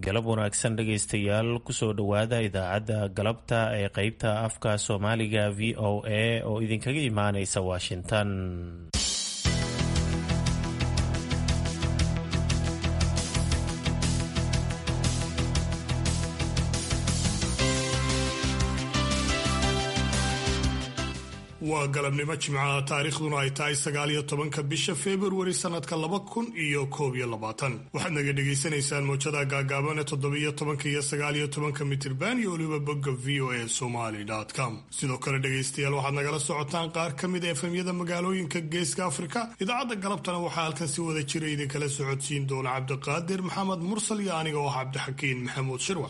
galab wanaagsan dhegaystayaal kusoo dhowaada idaacadda galabta ee qeybta afka soomaaliga v o a oo idinkaga imaaneysa washington waa galabnimo jimcaha taariikhduna ay tahay sagaaliyo tobanka bisha februari sanadka laba kun iyo koob iyo labaatan waxaad naga dhagaysanaysaan mowjada gaagaaban ee toddobiyo tobanka iyo sagaaliyo tobanka mitirban iyo weliba bogga v o a somaly com sidoo kale dhegaystayaal waxaad nagala socotaan qaar ka mid a efemyada magaalooyinka geeska afrika idaacadda galabtana waxaa halkan si wada jira idinkala socodsiin doona cabdiqaadir maxamed mursal iyo aniga oo ah cabdixakiin maxamuud shirwac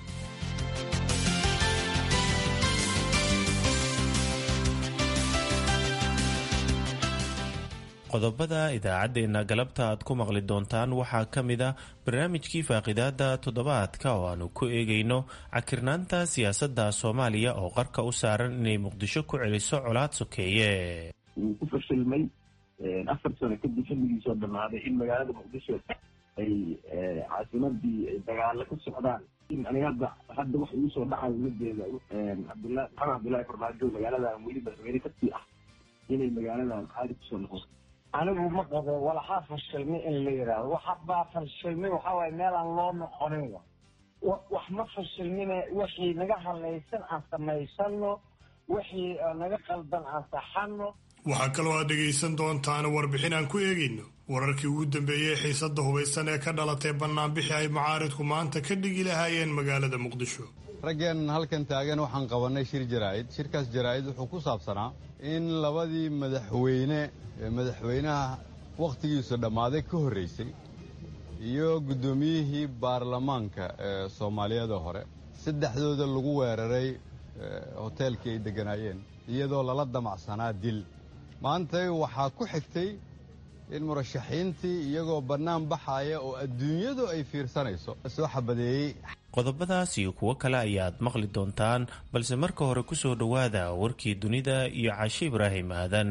qodobada idaacaddeenna galabta aad ku maqli doontaan waxaa ka mid ah barnaamijkii faaqidaada toddobaadka oo aanu ku eegayno cakirnaanta siyaasadda soomaaliya oo qarka u saaran inay muqdisho ku celiso colaad sokeeye wuu ku fashilmay afar sano kadib xilligiisoo dhammaaday in magaalada muqdisho ay caasimadii ay dagaalo ka socdaan aniga hadda hadda wax igu soo dhacayo mideeda cabdullah maxamed cabdullaahi farmaajo magaaladan weli madaxweyne kasii ah inay magaaladan caadi kusoo noqoto anigu ma qabo walaxaa fashilmay in la yidhaahdo waxbaa fashilmay waxaa waaye meelaan loo noqonin wax ma fashilmine wixii naga hadlaysan aan samaysano wixii naga qaldan aan saxano waxaa kaloo aad dhegaysan doontaan warbixin aan ku eegayno wararkii ugu dambeeyey xiisadda hubaysan ee ka dhalatay bannaanbixi ay mucaaridku maanta ka dhigi lahaayeen magaalada muqdisho raggeen halkan taagan waxaan qabannay shir jaraa'id shirkaas jaraa'id wuxuu ku saabsanaa in labadii madaxweyne ee madaxweynaha wakhtigiisu dhammaaday ka horraysay iyo guddoomiyihii baarlamaanka ee soomaaliyada hore saddexdooda lagu weeraray hoteelkii ay degganaayeen iyadoo lala damacsanaa dil maantay waxaa ku xigtay in murashaxiintii iyagoo bannaan baxaaya oo adduunyadu ay fiirsanayso soo xabadeeyey qodobadaas iyo kuwo kale ayaad maqli doontaan balse marka hore ku soo dhowaada warkii dunida iyo cashe ibraahim aadan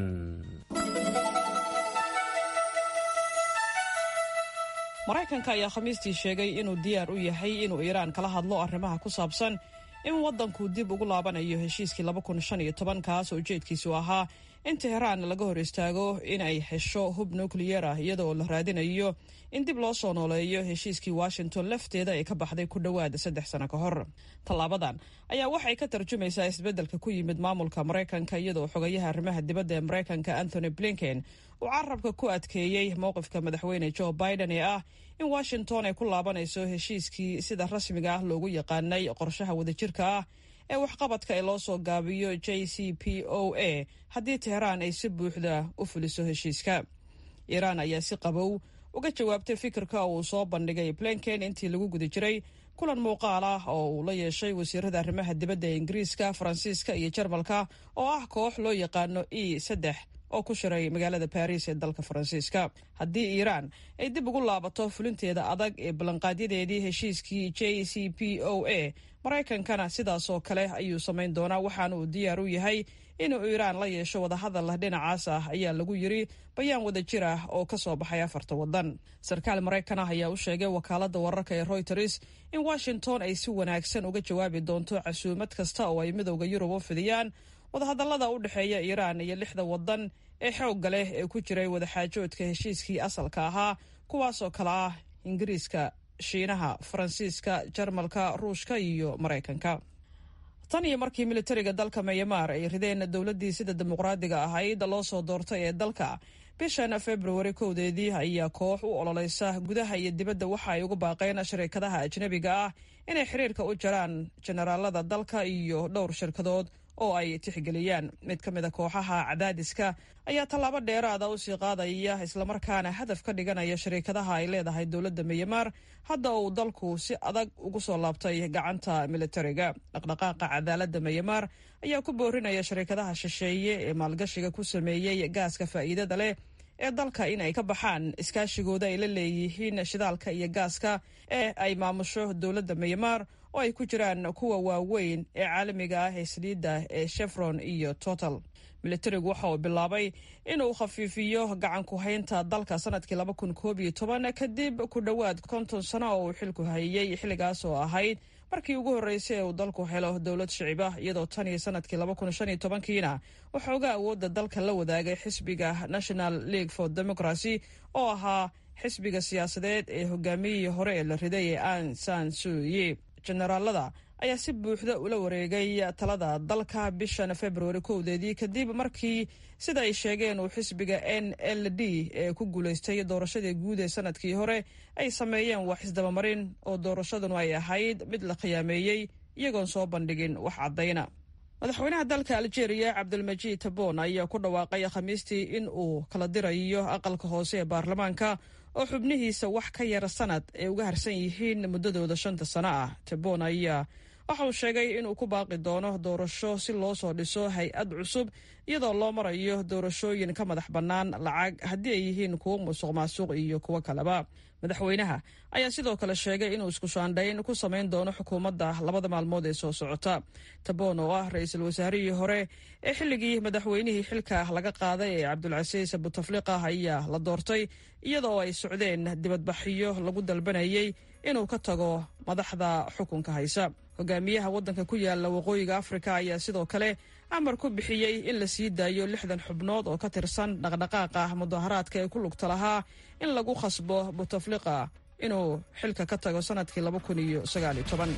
maraykanka ayaa khamiistii sheegay inuu diyaar u yahay inuu iiraan kala hadlo arrimaha ku saabsan in waddanku dib ugu laabanayo heshiiskii kaas oo ujeedkiisu ahaa in teheraan laga hor istaago in ay hesho hub nukliyar ah iyadaoo la raadinayo in dib loo soo nooleeyo heshiiskii washington lafteeda ee ka baxday ku dhowaada saddex sano ka hor tallaabadan ayaa waxay ka tarjumaysaa isbeddelka ku yimid maamulka maraykanka iyadoo xogayaha arrimaha dibadda ee maraykanka anthony blinken uu carabka ku adkeeyey mowqifka madaxweyne joe biden ee ah in washington ay ku laabanayso heshiiskii sida rasmiga ah loogu yaqaanay qorshaha wadajirka ah ee waxqabadka ee loo soo gaabiyo j c p o a haddii teheraan ay si buuxda u fuliso heshiiska iiraan ayaa si qabow uga jawaabtay fikirka uu soo bandhigay blinken intii lagu guda jiray kulan muuqaal ah oo uu la yeeshay wasiirada arrimaha dibadda ee ingiriiska faransiiska iyo jarmalka oo ah koox loo yaqaano e saddex oo ku shiray magaalada baris ee dalka faransiiska haddii iiraan ay dib ugu laabato fulinteeda adag ee ballanqaadyadeedii heshiiskii j c p o a maraykankana sidaasoo kale ayuu samayn doonaa waxaana uu diyaar u yahay inuu iiraan la yeesho wadahadal dhinacaas ah ayaa lagu yiri bayaan wadajir ah oo ka soo baxay afarta waddan sarkaal maraykan ah ayaa u sheegay wakaaladda wararka ee royters in washington ay si wanaagsan uga jawaabi doonto casuumad kasta oo ay midowda yurub u fidiyaan wadahadallada u dhexeeya iiraan iyo lixda waddan ee xoogga leh ee ku jiray wadaxaajoodka heshiiskii asalka ahaa kuwaasoo kale ah ingiriiska shiinaha faransiiska jarmalka ruushka iyo maraykanka tan iyo markii militariga dalka mayamaar ay rideen dowladdii sida dimuqraadiga ahayd loo soo doortay ee dalka bishan februari kowdeedii ayaa koox u ololeysa gudaha iyo dibadda waxa ay ugu baaqeen shirkadaha ajnabiga ah inay xiriirka u jaraan jenaraalada dalka iyo dhowr shirkadood oo ay tixgeliyaan mid ka mid a kooxaha cadaadiska ayaa tallaabo dheeraada usii qaadaya islamarkaana hadaf ka dhiganaya shariikadaha ay leedahay dowladda miyamaar hadda uu dalku si adag ugu soo laabtay gacanta militariga dhaqdhaqaaqa cadaaladda miyamaar ayaa ku boorinaya shariikadaha shisheeye ee maalgashiga ku sameeyey gaaska faa'iidada leh ee dalka in ay ka baxaan iskaashigooda ay la leeyihiin shidaalka iyo gaaska ee ay maamusho dowladda miyamaar oo ay ku jiraan kuwa waaweyn ee caalamiga ah ee saliidda ee chevron iyo total militarigu waxa uu bilaabay inuu khafiifiyo gacanku haynta dalka sanadkii laba kun koob iyo toban kadib ku dhowaad konton sano oo uu xilku hayay xilligaas oo ahayd markii ugu horreysay ee uu dalku helo dowlad shicib ah iyadoo tan iyo sanadkii laba kun shan iyo tobankiina waxooga awoodda dalka la wadaagay xisbiga national league for democracy oo ahaa xisbiga siyaasadeed ee hogaamiyihii hore ee la riday ee an san suye generaalada ayaa si buuxda ula wareegay talada dalka bishan februari kowdeedii kadib markii sida ay sheegeen uu xisbiga n l d ee ku guulaystay doorashadii guud ee sanadkii hore ay sameeyeen wax isdabamarin oo doorashadunu ay ahayd mid la khiyaameeyey iyagoon soo bandhigin wax caddayna madaxweynaha dalka aljeeriya cabdilmajiid tabon ayaa ku dhawaaqay khamiistii in uu kala dirayo aqalka hoose ee baarlamaanka oo xubnihiisa wax ka yara sanad ay uga harsan yihiin muddadooda shanta sano ah tabon ayaa waxa uu sheegay inuu ku baaqi doono doorasho si loo soo dhiso hay-ad cusub iyadoo loo marayo doorashooyin ka madax bannaan lacag haddii ay yihiin kuwo musuq maasuq iyo kuwo kaleba madaxweynaha ayaa sidoo kale sheegay inuu isku shaandhayn ku samayn doono xukuumadda labada maalmood ee soo socota tabon oo ah ra-iisul wasaarihii hore ee xilligii madaxweynihii xilka laga qaaday ee cabdulcasiis butafliqa ayaa la doortay iyadoo ay socdeen dibadbaxyo lagu dalbanayay inuu ka tago madaxda xukunka haysa hogaamiyaha waddanka ku yaala waqooyiga afrika ayaa sidoo kale amar ku bixiyey in la sii daayo lixdan xubnood oo ka tirsan dhaqdhaqaaqa mudaharaadka ee ku lugta lahaa in lagu khasbo butafliqa inuu xilka ka tago sanadkii laba kun iyo sagaaliyo toban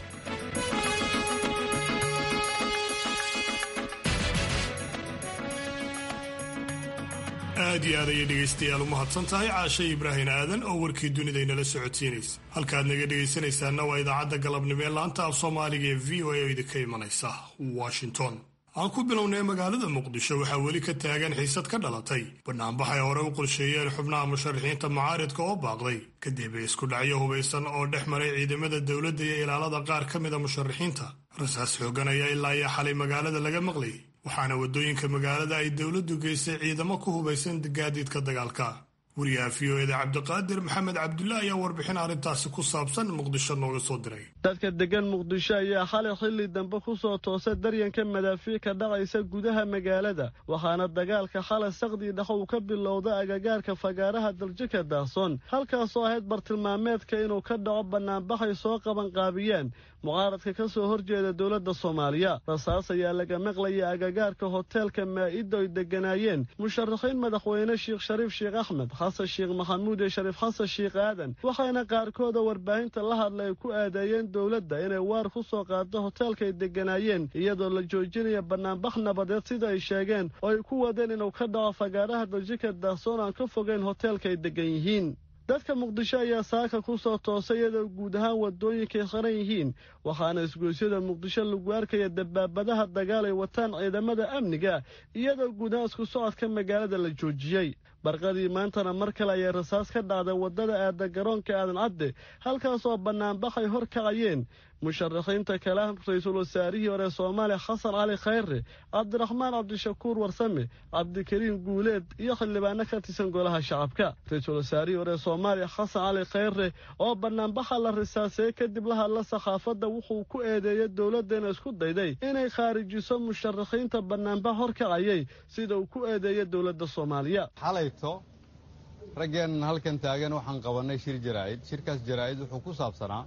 aad iyo aad ayay dhegaystayaal u mahadsan tahay caashe ibraahin aadan oo warkii dunida inala socodsiinaysa halkaad naga dhegaysanaysaana waa idaacadda galabnimo ee laanta af soomaaliga ee v o a oo idinka imanaysa washington aan ku bilownay magaalada muqdisho waxaa weli ka taagan xiisad ka dhalatay banaanbax ay hore u qorsheeyeen xubnaha musharaxiinta mucaaridka oo baaqday kadib isku dhacyo hubaysan oo dhex maray ciidamada dowladda iyo ilaalada qaar ka mida musharaxiinta rasaas xoogan ayaa ilaa iyo xalay magaalada laga maqlayay waxaana waddooyinka magaalada ay dowladdu geystay ciidamo ku hubaysan gaadiidka dagaalka wariyaha v o eda cabdiqaadir maxamed cabdulla ayaa warbixin arrintaasi ku saabsan muqdisho nooga soo diray dadka degan muqdisho ayaa xalay xilli dambe ku soo toosay daryanka madaafiic ka dhacaysa gudaha magaalada waxaana dagaalka xalay saqdii dhex uu ka bilowda agagaarka fagaaraha daljika daahsoon halkaasoo ahayd bartilmaameedka inuu ka dhaco bannaanbaxay soo qabanqaabiyeen mucaaradka ka soo horjeeda dowladda soomaaliya rasaas ayaa laga maqlaya agagaarka hoteelka maa'ido ay degganaayeen musharaxiin madaxweyne sheekh shariif sheekh axmed xasan sheekh maxamuud iyo shariif xasan sheekh aadan waxayna qaarkooda warbaahinta la hadlay ay ku aadeeyeen dowladda inay waar ku soo qaado hoteelka ay degganaayeen iyadoo la joojinaya bannaanbax nabadeed sida ay sheegeen oo ay ku wadeen inuu ka dhaco fagaaraha daljika daahsoon aan ka fogeyn hoteelka ay deggan yihiin dadka muqdisho ayaa saaka ku soo toosay iyadoo guud ahaan waddooyinkay qaran yihiin waxaana isgoysyada muqdisho lagu arkaya dabaabadaha dagaal ay wataan ciidamada amniga iyadoo guud ahaan isku socodka magaalada la joojiyey barqadii maantana mar kale ayay rasaas ka dhacday waddada aada garoonka aadan cadde halkaasoo bannaanbaxay hor kacayeen musharaxiinta kale ah ra-iisul wasaarihii hore soomaaliya xasan cali khayre cabdiraxmaan cabdishakuur warsame cabdikariim guuleed iyo xildhibaano ka tirsan golaha shacabka ra-iisul wasaarihii hore soomaaliya xasan cali khayre oo bannaanbaxa la risaaseeyey kadib la hadla sakhaafadda wuxuu ku eedeeyey dowladdeena isku dayday inay khaarijiso musharaxiinta bannaanbax hor kacayay sida uu ku eedeeyey dowladda soomaaliya xalayto raggeennan halkan taagan waxaan qabannay shir jaraa'id shirkaas jaraa'id wuxuu ku saabsanaa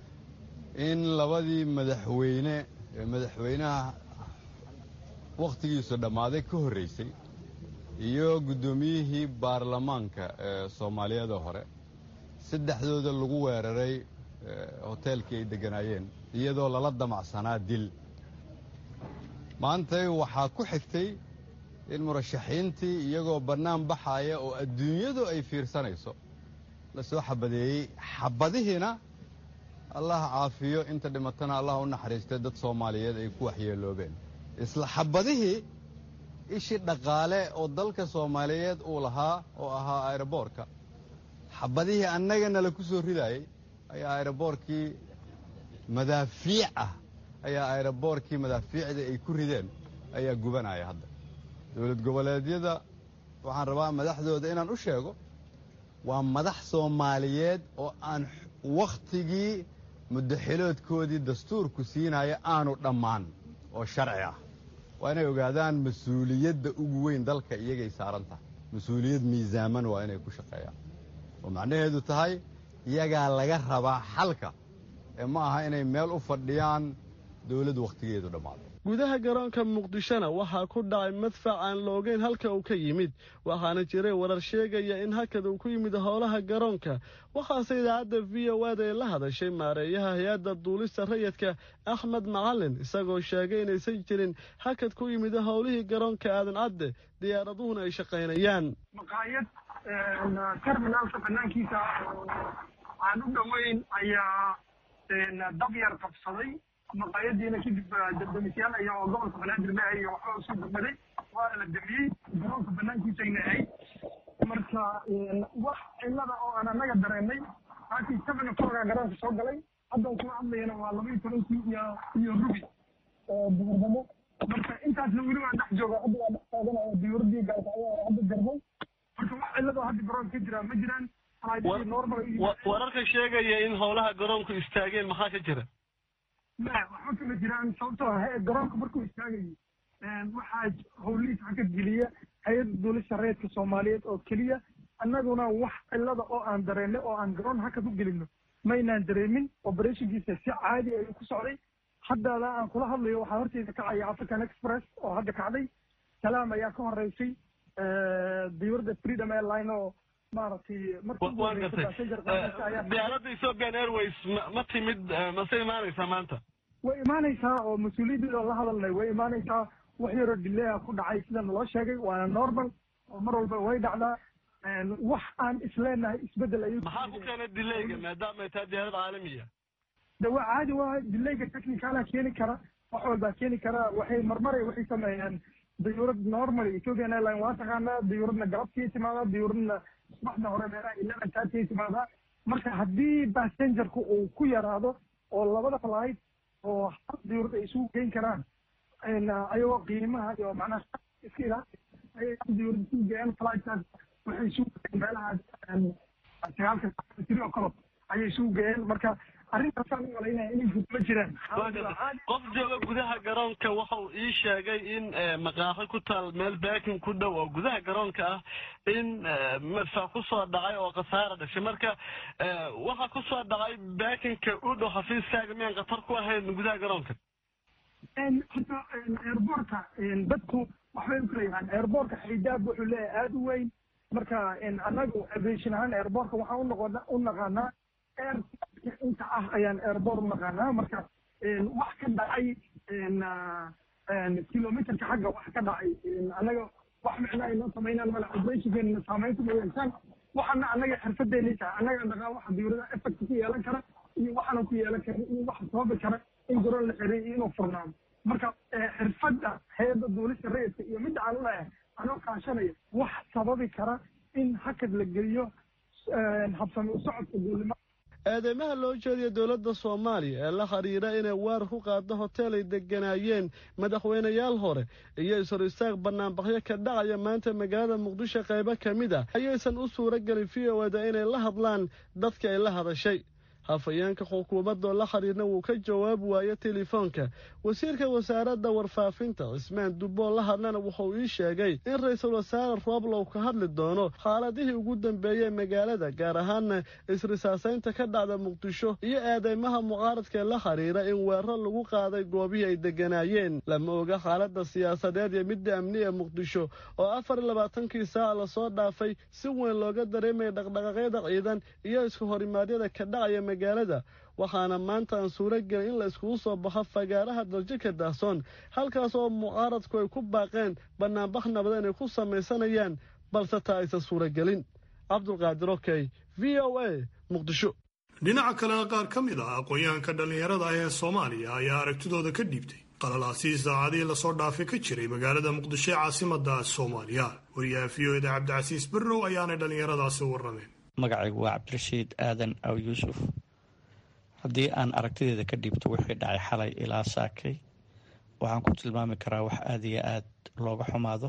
in labadii madaxweyne ee madaxweynaha wakhtigiisu dhammaaday ka horraysay iyo guddoomiyihii baarlamaanka ee soomaaliyada hore saddexdooda lagu weeraray hoteelkii ay degganaayeen iyadoo lala damacsanaa dil maantay waxaa ku xigtay in murashaxiintii iyagoo bannaan baxaaya oo adduunyadu ay fiirsanayso la soo xabadeeyey xabadihiina allah caafiyo inta dhimatana allah u naxariistay dad soomaaliyeed ay ku waxyeeloobeen isla xabadihii ishii dhaqaale oo dalka soomaaliyeed uu lahaa oo ahaa aeroboorka xabadihii annagana la ku soo ridaayey ayaa aeroboorkii madaafiic ah ayaa aeroboorkii madaafiicda ay ku rideen ayaa gubanaya hadda dowlad goboleedyada waxaan rabaa madaxdooda inaan u sheego waa madax soomaaliyeed oo aan wakhtigii muddaxiloodkoodii dastuurku siinaya aanu dhammaan oo sharci ah waa inay ogaadaan mas-uuliyadda ugu weyn dalka iyagay saaran tahay mas-uuliyad miisaaman waa inay ku shaqeeyaan oo macnaheedu tahay iyagaa laga rabaa xalka ee ma aha inay meel u fadhiyaan dowladdu wakhtigeedu dhammaaday gudaha garoonka muqdishona waxaa ku dhacay madfac aan la ogeyn halka uu ka yimid waxaana jiray warar sheegaya in hakad uu ku yimid howlaha garoonka waxaase idaacadda v o aad ay la hadashay maareeyaha hay-adda duulista rayidka axmed macalin isagoo sheegay inaysan jirin hakad ku yimid howlihii garoonka aadan cadde diyaaraduhuna ay shaqaynayaan maqaayad terminaalka banaankiisa aan u dhoweyn ayaa dab yar qabsaday maqaayadiina kadib dabdamisyaal aya oo gobolka banaadir ma iyo waxba isu dugmaday waana la damiyey garoonka banaankiisayna ahayd marka wax cilada oo aan anaga dareenay halkii seven o'clocka garoonka soo galay haddan kuma hadlayana waa laba iyo tobankii iyo iyo rubi oo duhurdamo marka intaasna weli waa dhex jooga hadda waa dhex taagana oo diyuuradii gaalka ayaa hadda jarmay marka wax cilado hadda garoonka ka jira ma jiraan wararka sheegaya in howlaha garoonku istaageen maxaa ka jira ma waxba kama jiraan sababtoo ah garoonka markuu istaagayo waxaa howlihiis hakad geliya hay-adda duulista reedka soomaaliyeed oo keliya annaguna wax cilada oo aan dareennay oo aan garoon hakad u gelino maynaan dareemin operationkiisa si caadi ayuu ku socday haddada aan kula hadlayo waxaa horteyda kacaya african express oo hadda kacday salaam ayaa ka horeysay diyuuradda freedom airline oo maaragtay diyaaradda ethiopian airways ma timid mase imaanaysaa maanta way imaanaysaa oo mas-uuliyadeeda la hadalnay way imaanaysaa wax yaroo dilea ku dhacay sida naloo sheegay waana normal oo mar walba way dhacdaa wax aan isleenahay isbedel ayuu maxaa ku keenay dilayga maadaama ay tahay diyaarad caalamiya de waa caadi waa dilayga technicala keeni kara wax walbaa keeni kara waxay marmaray waxay sameeyaan diyuurad normal ethiopian airline waa taqaanaa diyuuradna galabtii timaadaa diyuuradna subaxda hore meelaha eleven thirty timaadaa marka haddii passengerku uu ku yaraado oo labada flight oo hal diyuurad ay isugu geyn karaan ayagoo qiimaha iyo macnaha iska ilaali ayay hal diyuurad isugu geeyaan flightkaas waxay isugu geeyeen meelaha sagaalka tiri oo kalob ayay isugu geeyeen marka arrintaasaan u malaynaya inay gud ma jiraan qof jooga gudaha garoonka waxa uu ii sheegay in maqaaxi ku taal meel baakin ku dhow oo gudaha garoonka ah in madfac ku soo dhacay oo khasaara dhashay marka waxa ku soo dhacay baakinka u dhow xafiiskaaga miyaan khatar ku ahayn gudaha garoonka horta airbortka dadku waxbay u kala yahaan airbortka xidaab wuxuu leeyahay aada u weyn marka annagu aviation ahaan airbortka waxaan unoqona u naqaanaa air inta ah ayaan airbort u naqaanaa marka wax ka dhacay kilometerka xagga wax ka dhacay annaga wax micno ay noo samaynaan male operationkeena saameynta ma yeeshaan waxana annaga xirfadeena tahay annaga naqaan waxa diyuurada effect ku yeelan kara iyo waxaana ku yeelan kara iyo waxa sababi kara in garoon la xiray iyo inuu furnaado marka xirfadda hay-adda duulista rayidka iyo midda aan uleeyahay anoo kaashanaya wax sababi kara in hakad la geliyo habsami u socodka duulima eedeymaha loo jeediya dowladda soomaaliya ee la xidhiira inay weerar ku qaado hoteel ay degganaayeen madaxweynayaal hore iyo is-hor istaag bannaanbaxyo ka dhacaya maanta magaalada muqdisho qaybo ka mid ah ayaysan u suuro gelin v o eda inay la hadlaan dadka ay la hadashay hafayeenka xukuumadoo la xidhiirna wuu ka jawaabi waayo telefoonka wasiirka wasaaradda warfaafinta cismaan dubboo la hadlana wuxuu ii sheegay in ra-iisul wasaare rooblow ka hadli doono xaaladihii ugu dambeeyey magaalada gaar ahaanna isrisaasaynta ka dhacda muqdisho iyo eedeymaha mucaaradkaee la xidhiira in weeraro lagu qaaday goobihii ay degganaayeen lama oga xaaladda siyaasadeed iyo midda amni ee muqdisho oo afar iyo labaatankii saaca lasoo dhaafay si weyn looga dareemaya dhaqdhaqaaqyada ciidan iyo iska horimaadyada ka dhacaya magaalada waxaana maanta aan suuro gelin in la iskugu soo baxo fagaaraha daljika daahsoon halkaas oo mucaaradku ay ku baaqeen bannaanbax nabada inay ku samaysanayaan balse taa aysan suuragelin cabdulqaadir okey v o a muqdisho dhinaca kalena qaar ka mid ah aqoon-yahanka dhallinyarada ah ee soomaaliya ayaa aragtidooda ka dhiibtay qalalaasii saacadihii lasoo dhaafay ka jiray magaalada muqdisho ee caasimada soomaaliya wariyaha v o eda cabdicasiis berrow ayaanay dhallinyaradaasi u warrameen magacaygu waa cabdirashiid aadan aw yuusuf haddii aan aragtideeda ka dhiibto wixii dhacay xalay ilaa saakay waxaan ku tilmaami karaa wax aada iyo aad looga xumaado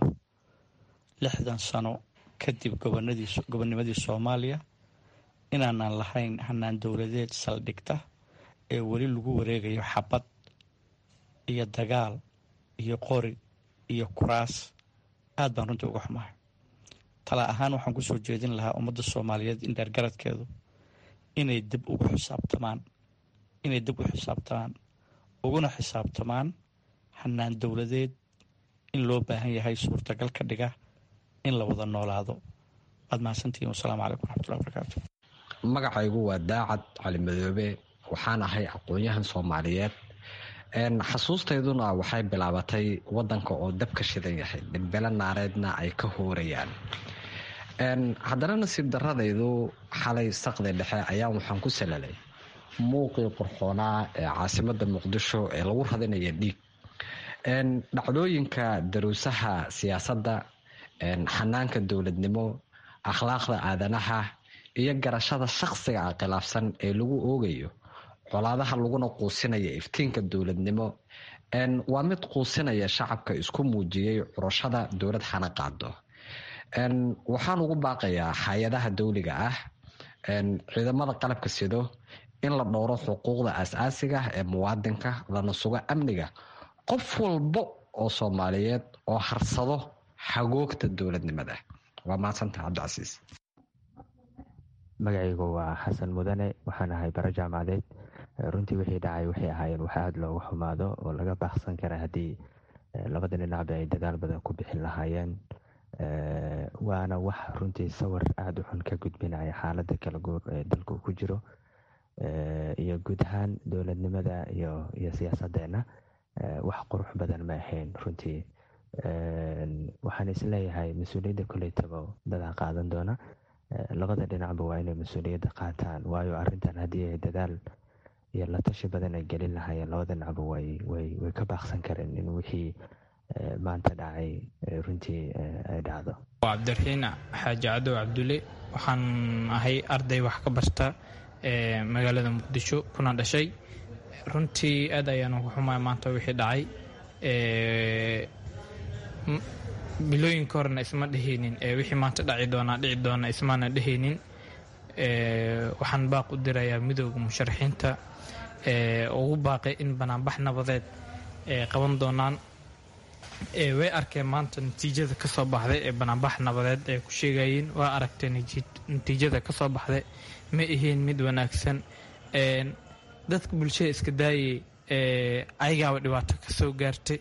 lixdan sano kadib gobonimadii soomaaliya inaanan lahayn hanaan dowladeed saldhigta ee weli lagu wareegayo xabad iyo dagaal iyo qori iyo kuraas aad baan runtii uga xumahay tala ahaan waxaan kusoo jeedin lahaa ummadda soomaaliyeed in dheergaradkeedu inay dib ugu xisaabtamaan inay dib u xisaabtamaan uguna xisaabtamaan xanaan dowladeed in loo baahan yahay suurtagal ka dhiga in la wada noolaado waad mahadsantihiin wasalaamu calaykum waraxmatullahi wabarakaatu magacaygu waa daacad cali madoobe waxaan ahay aqoon-yahan soomaaliyeed xasuustayduna waxay bilaabatay wadanka oo dabka shidan yahay dhimbelo naareedna ay ka hoorayaan haddana nasiib daradaydu xalay saqdi dhexe ayaa waxaan ku salalay muuqii qurxoonaa ee caasimada muqdisho ee lagu radinaya dhiig dhacdooyinka daruusaha siyaasadda xanaanka dowladnimo akhlaaqda aadanaha iyo garashada shaqsiga a khilaafsan ee lagu oogayo colaadaha laguna quusinaya iftiinka dowladnimo waa mid quusinaya shacabka isku muujiyey curashada dowlad xana qaado waxaan ugu baaqayaa hay-adaha dowliga ah ciidamada qalabka sido in la dhowro xuquuqda aas-aasiga ee muwaadinka lana sugo amniga qof walba oo soomaaliyeed oo harsado xagoogta dowladnimada waa mahadsanta cabdicasiis magacaygu waa xasan mudane waxaan ahay bara jaamacadeed runtii wixii dhacay waxay ahaayeen wax aada looga xumaado oo laga baaqsan kara haddii labada dhinacba ay dadaal badan ku bixin lahaayeen waana wax runtii sawir aada u xun ka gudbinaya xaaladda kala guur ee dalka ku jiro iyo guud ahaan dowladnimada iyo iyo siyaasadeenna wax qurux badan ma ahayn runtii waxaan isleeyahay mas-uuliyadda koleytaba dadaa qaadan doona labada dhinacba waa inay mas-uuliyadda qaataan waayo arintan haddii ay dadaal iyo la tashi badan ay gelin lahaayeen labada dhinacba way way way ka baaqsan kareen in wixii maanta dhacay runtii ay dhacdo waa cabdiraxiin xaaji cadow cabdulle waxaan ahay arday wax ka barta ee magaalada muqdisho kuna dhashay runtii aad ayaan uga xumaay maanta wixii dhacay bilooyinka horena isma dhehaynin wixii maanta dhaci doonaa dhici doona ismaana dhehaynin waxaan baaq u dirayaa midooda musharaxiinta ugu baaqay in banaanbax nabadeed qaban doonaan way arkeen maanta natiijada ka soo baxday ee banaanbax nabadeed ay ku sheegayeen waa aragtee natiijada ka soo baxday ma ahayn mid wanaagsan dadka bulshada iska daayay ayagaaba dhibaato ka soo gaartay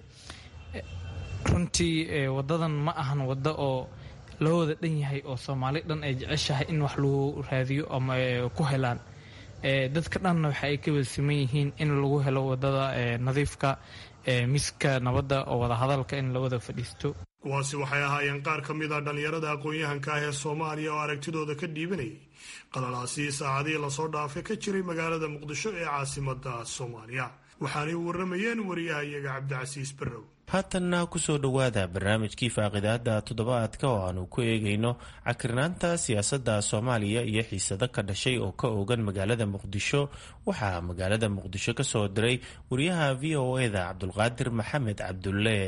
runtii wadadan ma ahan waddo oo loo wada dhan yahay oo soomaali dhan ay jeceshahay in wax lagu raadiyo ama ku helaan dadka dhanna waxa ay ka wada siman yihiin in lagu helo wadada nadiifka miska nabadda oo wadahadalka in la wada fadhiisto kuwaasi waxay ahaayeen qaar ka mid a dhallinyarada aqoon-yahanka ah ee soomaaliya oo aragtidooda ka dhiibanayay qalalaasii saacadihii lasoo dhaafay ka jiray magaalada muqdisho ee caasimada soomaaliya waxaanay warramayeen wariyaha iyaga cabdicasiis barrow haatanna kusoo dhowaada barnaamijkii faaqidaada toddobaadka oo aanu ku eegayno cakirnaanta siyaasadda soomaaliya iyo xiisado ka dhashay oo ka oogan magaalada muqdisho waxaa magaalada muqdisho ka soo diray wariyaha v o eda cabdulqaadir maxamed cabdulle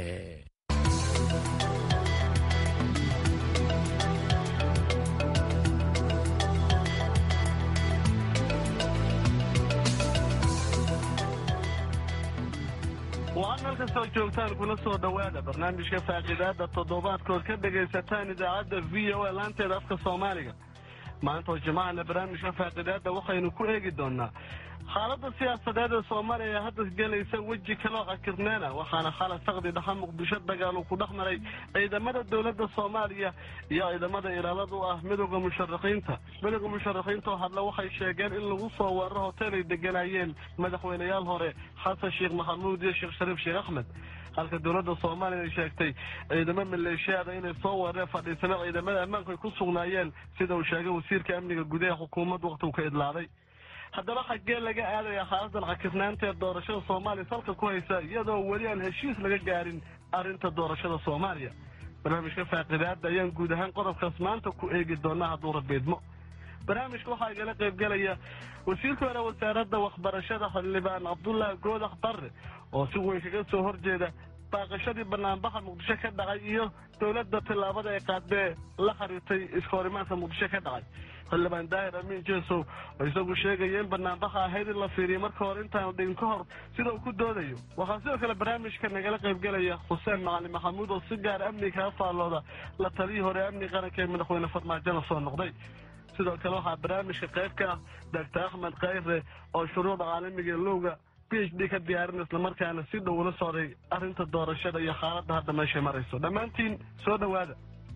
meel kastoo joogtaan kula soo dhowaada barnaamijka faaqidaada toddobaadkood ka dhagaysataan idaacadda v o a laanteeda afka soomaaliga maanta oo jimacana barnaamijka faaqidaada waxaynu ku eegi doonaa xaaladda siyaasadeed ee soomaaliya ee hadda gelaysa weji kaloo cakirneena waxaana xala saqdi dhaxa muqdisho dagaal uu ku dhex maray ciidamada dowladda soomaaliya iyo ciidamada ilaalada u ah midooda musharaxiinta midooda musharaxiinta oo hadle waxay sheegeen in lagu soo weeraro hotel ay deganayeen madaxweyneyaal hore xasan sheekh maxamuud iyo sheekh shariif sheekh axmed halka dowladda soomaaliya ay sheegtay ciidamo maleeshiyaada inay soo weerareen fadhiisana ciidamada ammaanku ay ku sugnaayeen sida uu sheegay wasiirka amniga gudaha xukuumadda waqtigu ka idlaaday haddaba xaggee laga aadaya xaaladan cakirnaanta ee doorashada soomaaliya salka ku haysa iyadoo weli aan heshiis laga gaarin arrinta doorashada soomaaliya barnaamijka faaqidaada ayaan guud ahaan qodobkaas maanta ku eegi doonaa hadduu rabiidmo barnaamijka waxaa igala qaybgelaya wasiirka hore wasaaradda waxbarashada xildhibaan cabdullaahi goodax barre oo si weyn kaga soo horjeeda baaqashadii banaanbaxa muqdisho ka dhacay iyo dowladda tillaabada ay qaadee la xiriirtay iskahorimaadka muqdisho ka dhacay xildhibaan daahir amiin jeesow oo isagu sheegaya in banaanbaxa ahayd in la fiiriyo marka hore intaanu dhigin ka hor sida uu ku doodayo waxaa sidoo kale barnaamijka nagala qaybgelaya xuseen macalin maxamuud oo si gaar amni kaga faallooda la taliyii hore amni qaranka ee madaxweyne farmaajona soo noqday sidoo kale waxaa barnaamijka qayb ka ah doctor axmed kayre oo shuruucda caalamiga ee lowga b h d ka diyaarin islamarkaana si dhow ula socday arrinta doorashada iyo xaaladda hadda meeshay marayso dhammaantiin soo dhowaada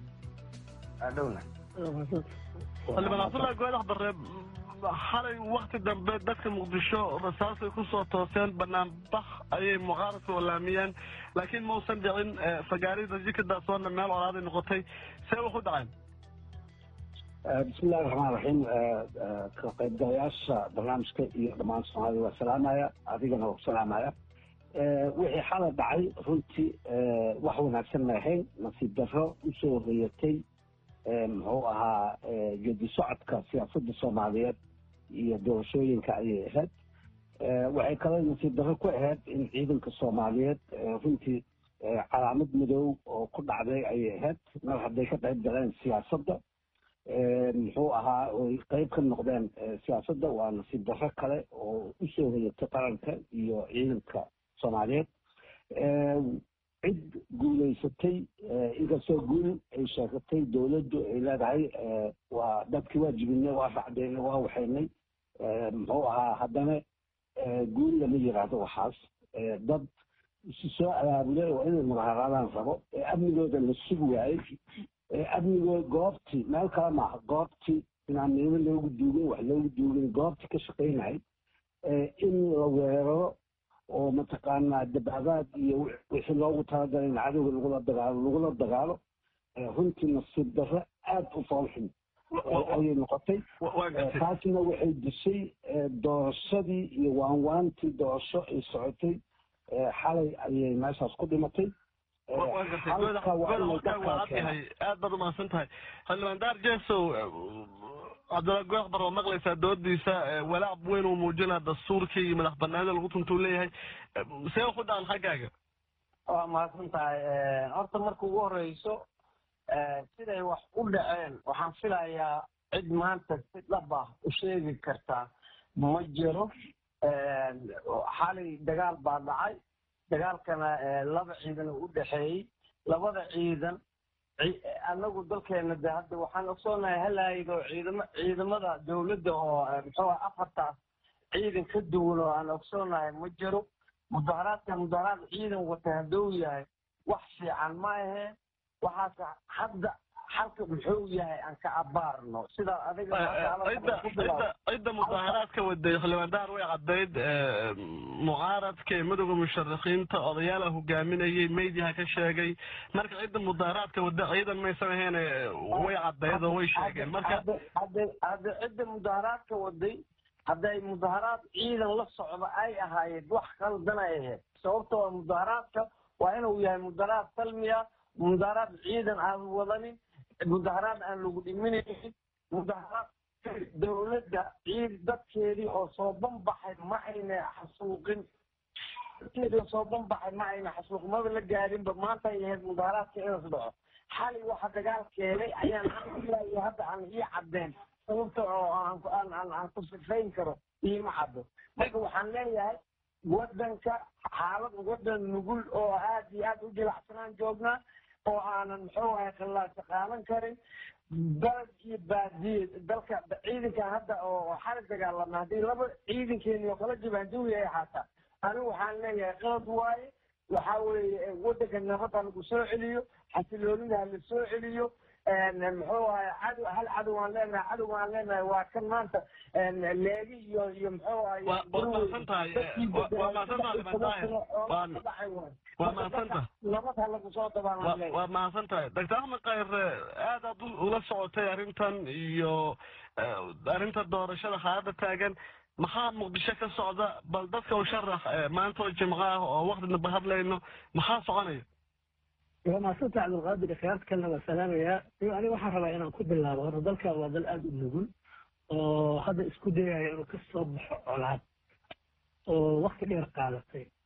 xildhibaan cabdullahi goodax barre xalay wakti dambe dadka muqdisho rasaasay kusoo tooseen banaanbax ayay mucaaradka olaamiyeen laakiin mausan dhicin fagaarida jikadaasoona meel colaaday noqotay see wax u dhaceen bismillahi raxmaan raxiim ka qaybgalayaasha barnaamijka iyo dhammaan soomaalida waa salaamaya adigana waa ku salaamaya wixii xala dhacay runtii wax wanaagsan ma ahayn nasiib darro usoo hoyatay muxuu ahaa geedi socodka siyaasadda soomaaliyeed iyo doorashooyinka ayay ahayd waxay kaloo nasiib darro ku ahayd in ciidanka soomaaliyeed runtii calaamad madow oo ku dhacday ayay ahayd mar hadday ka qayb galeen siyaasadda muxuu ahaa oy qeyb ka noqdeen siyaasadda waa nasiib darro kale oo usoo hoyatay qaranka iyo ciidanka soomaaliyeed cid guulaysatay inkastoo guul ay sheegatay dowladdu ay leedahay waa dadkii waa jibinay waa racdeynay waa waxaynay muxuu ahaa haddana guul lama yiraahdo waxaas dad isu soo abaabulay oo inay mudaharaadaan rabo ee amnigooda la sugi waayey amnigood goobtii meel kale maaha goobtii inaan miimo loogu duugin wax loogu duugin goobtii ka shaqaynay in la weeraro oo mataqaanaa dabaabaad iyo wixii loogu talagalay in cadowga lagula dagaalo lagula dagaalo runtii nasiib darro aad u foolxun ayay noqotay taasna waxay dishay doorashadii iyo waanwaantii doorasho ay socotay xalay ayay meeshaas ku dhimatay aad baad umahadsan tahay xildhibaan daar jesow cabdilla goox bar oo maqlaysaa doodiisa walaac weyn uu muujinaa dastuurkii iyo madax banaanida lagu tuntuu leeyahay see wax u dhacan xaggaaga waa mahadsan tahay horta marka ugu horeyso siday wax u dhaceen waxaan filayaa cid maanta si dhab ah u sheegi kartaa ma jiro xalay dagaal baa dhacay dagaalkana laba ciidan u dhexeeyey labada ciidan anagu dalkeena de hadda waxaan ogsoonahay halaaydo ciidama ciidamada dowladda oo muxuu ah afartaas ciidan ka duwan oo aan ogsoonahay ma jiro mudaharaadka mudaharaad ciidan wata hadduu yahay wax fiican ma ahee waxaas hadda xalka muxuu yahay aan ka abaarno sida adiga cidda mudaharaadka waday xildhibaan daar way caddayd mucaaradka ee madowga musharaxiinta odayaala hogaaminayay meydyaha ka sheegay marka cidda mudaharaadka wada ciidan maysan ahayn way caddayd oo way sheegeen marka hadda cidda mudaharaadka waday hadday mudaharaad ciidan la socdo ay ahaayeen wax qaldan ay ahayd sababta waa mudaharaadka waa inuu yahay mudaharaad salmiya mudaharaad ciidan aan wadanin mudaharaad aan lagu dhiminaynin mudaharaad dowladda ciid dadkeedii oo soo banbaxay ma ayna xasuuqin dadkeedii oo soo banbaxay ma ayna xasuuqin maba la gaarinba maanta ay ahayd mudaharaadka inaas dhaco xalay waxa dagaal keenay ayaan ilaa hadda aan ii caddeen sababta oo aan aan aan ku sifayn karo iima caddo marka waxaan leeyahay waddanka xaalad waddan nugul oo aad iyo aad u jilacsanaan joognaa oo aanan muxuu ahay khilaasa qaadan karin dalad iyo baadiye dalka ciidankan hadda oo xali dagaalama haddii laba ciidankeeni oo kala jabaanduwi ay xaataa anigu waxaan leeyahay qalad waaye waxa weeye waddanka nabadda lagu soo celiyo xasiloonida ha la soo celiyo muxuu ahay cadow hal cadow aan leenahay cadow aan leenahay waa kan maanta leegi iyo iyo muxuu ahay waa mahadsan tahay waa mahadsan tahay waa mahadsan tahay nabad ha lagu soo dabaan waa mahadsan tahay doctor axmed kayre aad aad ula socotay arrintan iyo arrinta doorashada xaaladda taagan maxaa muqdisho ka socda bal dadka u sharax maanta oo jimco ah oo wakti damba hadlayno maxaa soconaya waa maasanta cabdulqaadir khiyaarta kalena waa salaamayaa aniga waxaan rabaa inaan ku bilaabo horta dalka waa dal aada u nugul oo hadda isku dayaya inuu ka soo baxo colaad oo wakti dheer qaadatay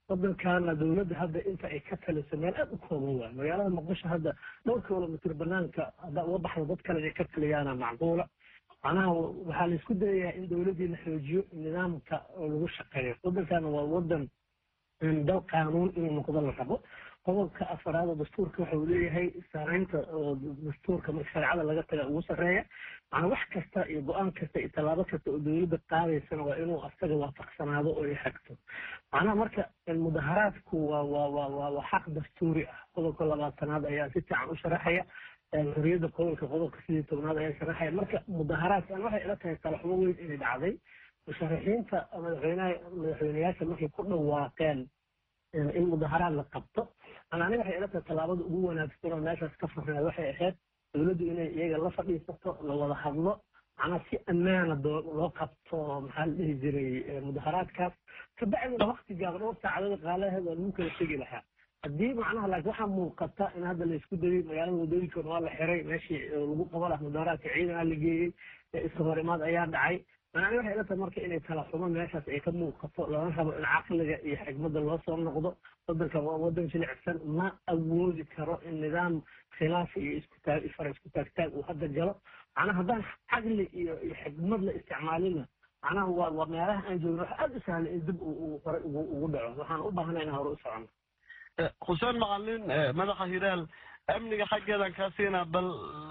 waddankaana dowladda hadda inta ay ka taliso meel aad u kooban waay magaalada muqdisho hadda dhowr kilomitr banaanka hadda uga baxda dad kale inay ka taliyaana macquula macnaha waxaa la isku dayayaa in dowladdii la xoojiyo nidaamka oo lagu shaqeeyo waddankaana waa waddan dal qaanuun inuu noqdo la rabo qodobka afaraad oo dastuurka waxa uu leeyahay saaraynta oo dastuurka marka shareecada laga taga ugu sarreeya macnaa wax kasta iyo go-aan kasta iyo tallaabo kasta oo dowladda qaadaysana waa inuu asaga waafaqsanaado oo ay xagto macnaha marka mudaharaadku waa waa waa waa waa xaq dastuuri ah qodobka labaatanaad ayaa si fiican u sharaxaya xorriyadda qodolka qodobka sidii tobnaad ayaa sharaxaya marka mudaharaadkan waxay ila tahay talaxumo weyn inay dhacday musharaxiinta madaxweynaha madaxweyneyaasha markay ku dhawaaqeen in mudaharaad la qabto ana aniga waxay ila tahay tallaabada ugu wanaagsan oo meeshaas ka furneed waxay ahayd dowladdu inay iyaga la fadhiisato la wada hadlo macnaa si ammaana loo qabto maxaa la dhihi jiray mudaharaadkaas kabacdina wakti gaaban dhowr saacadood qaalaheed waa lagu kala tegi lahaa haddii macnaha laakiin waxaa muuqata in hadda la isku dayay magaalada wadooyinkoona waa la xiray meeshii lagu qaban lahaa mudaharaadka ciidanaa la geeyey iska horimaad ayaa dhacay macnaa waxay ila tahay marka inay kala xumo meeshaas ay ka muuqato lana rabo in caqliga iyo xigmadda loo soo noqdo waddanka waa waddan jilicsan ma awoodi karo in nidaam khilaaf iyo iskutaag fara isku taagtaag uu hadda galo macnaha haddaan caqli iyo iyo xigmad la isticmaalina macnaha waa waa meelaha aan joogno waxa aada u sahlan in dib uu hore ugu ugu dhaco waxaan u baahnay inaan hore u socono xuseen macalin madaxa hilaal amniga xaggeedan kaa siinaa bal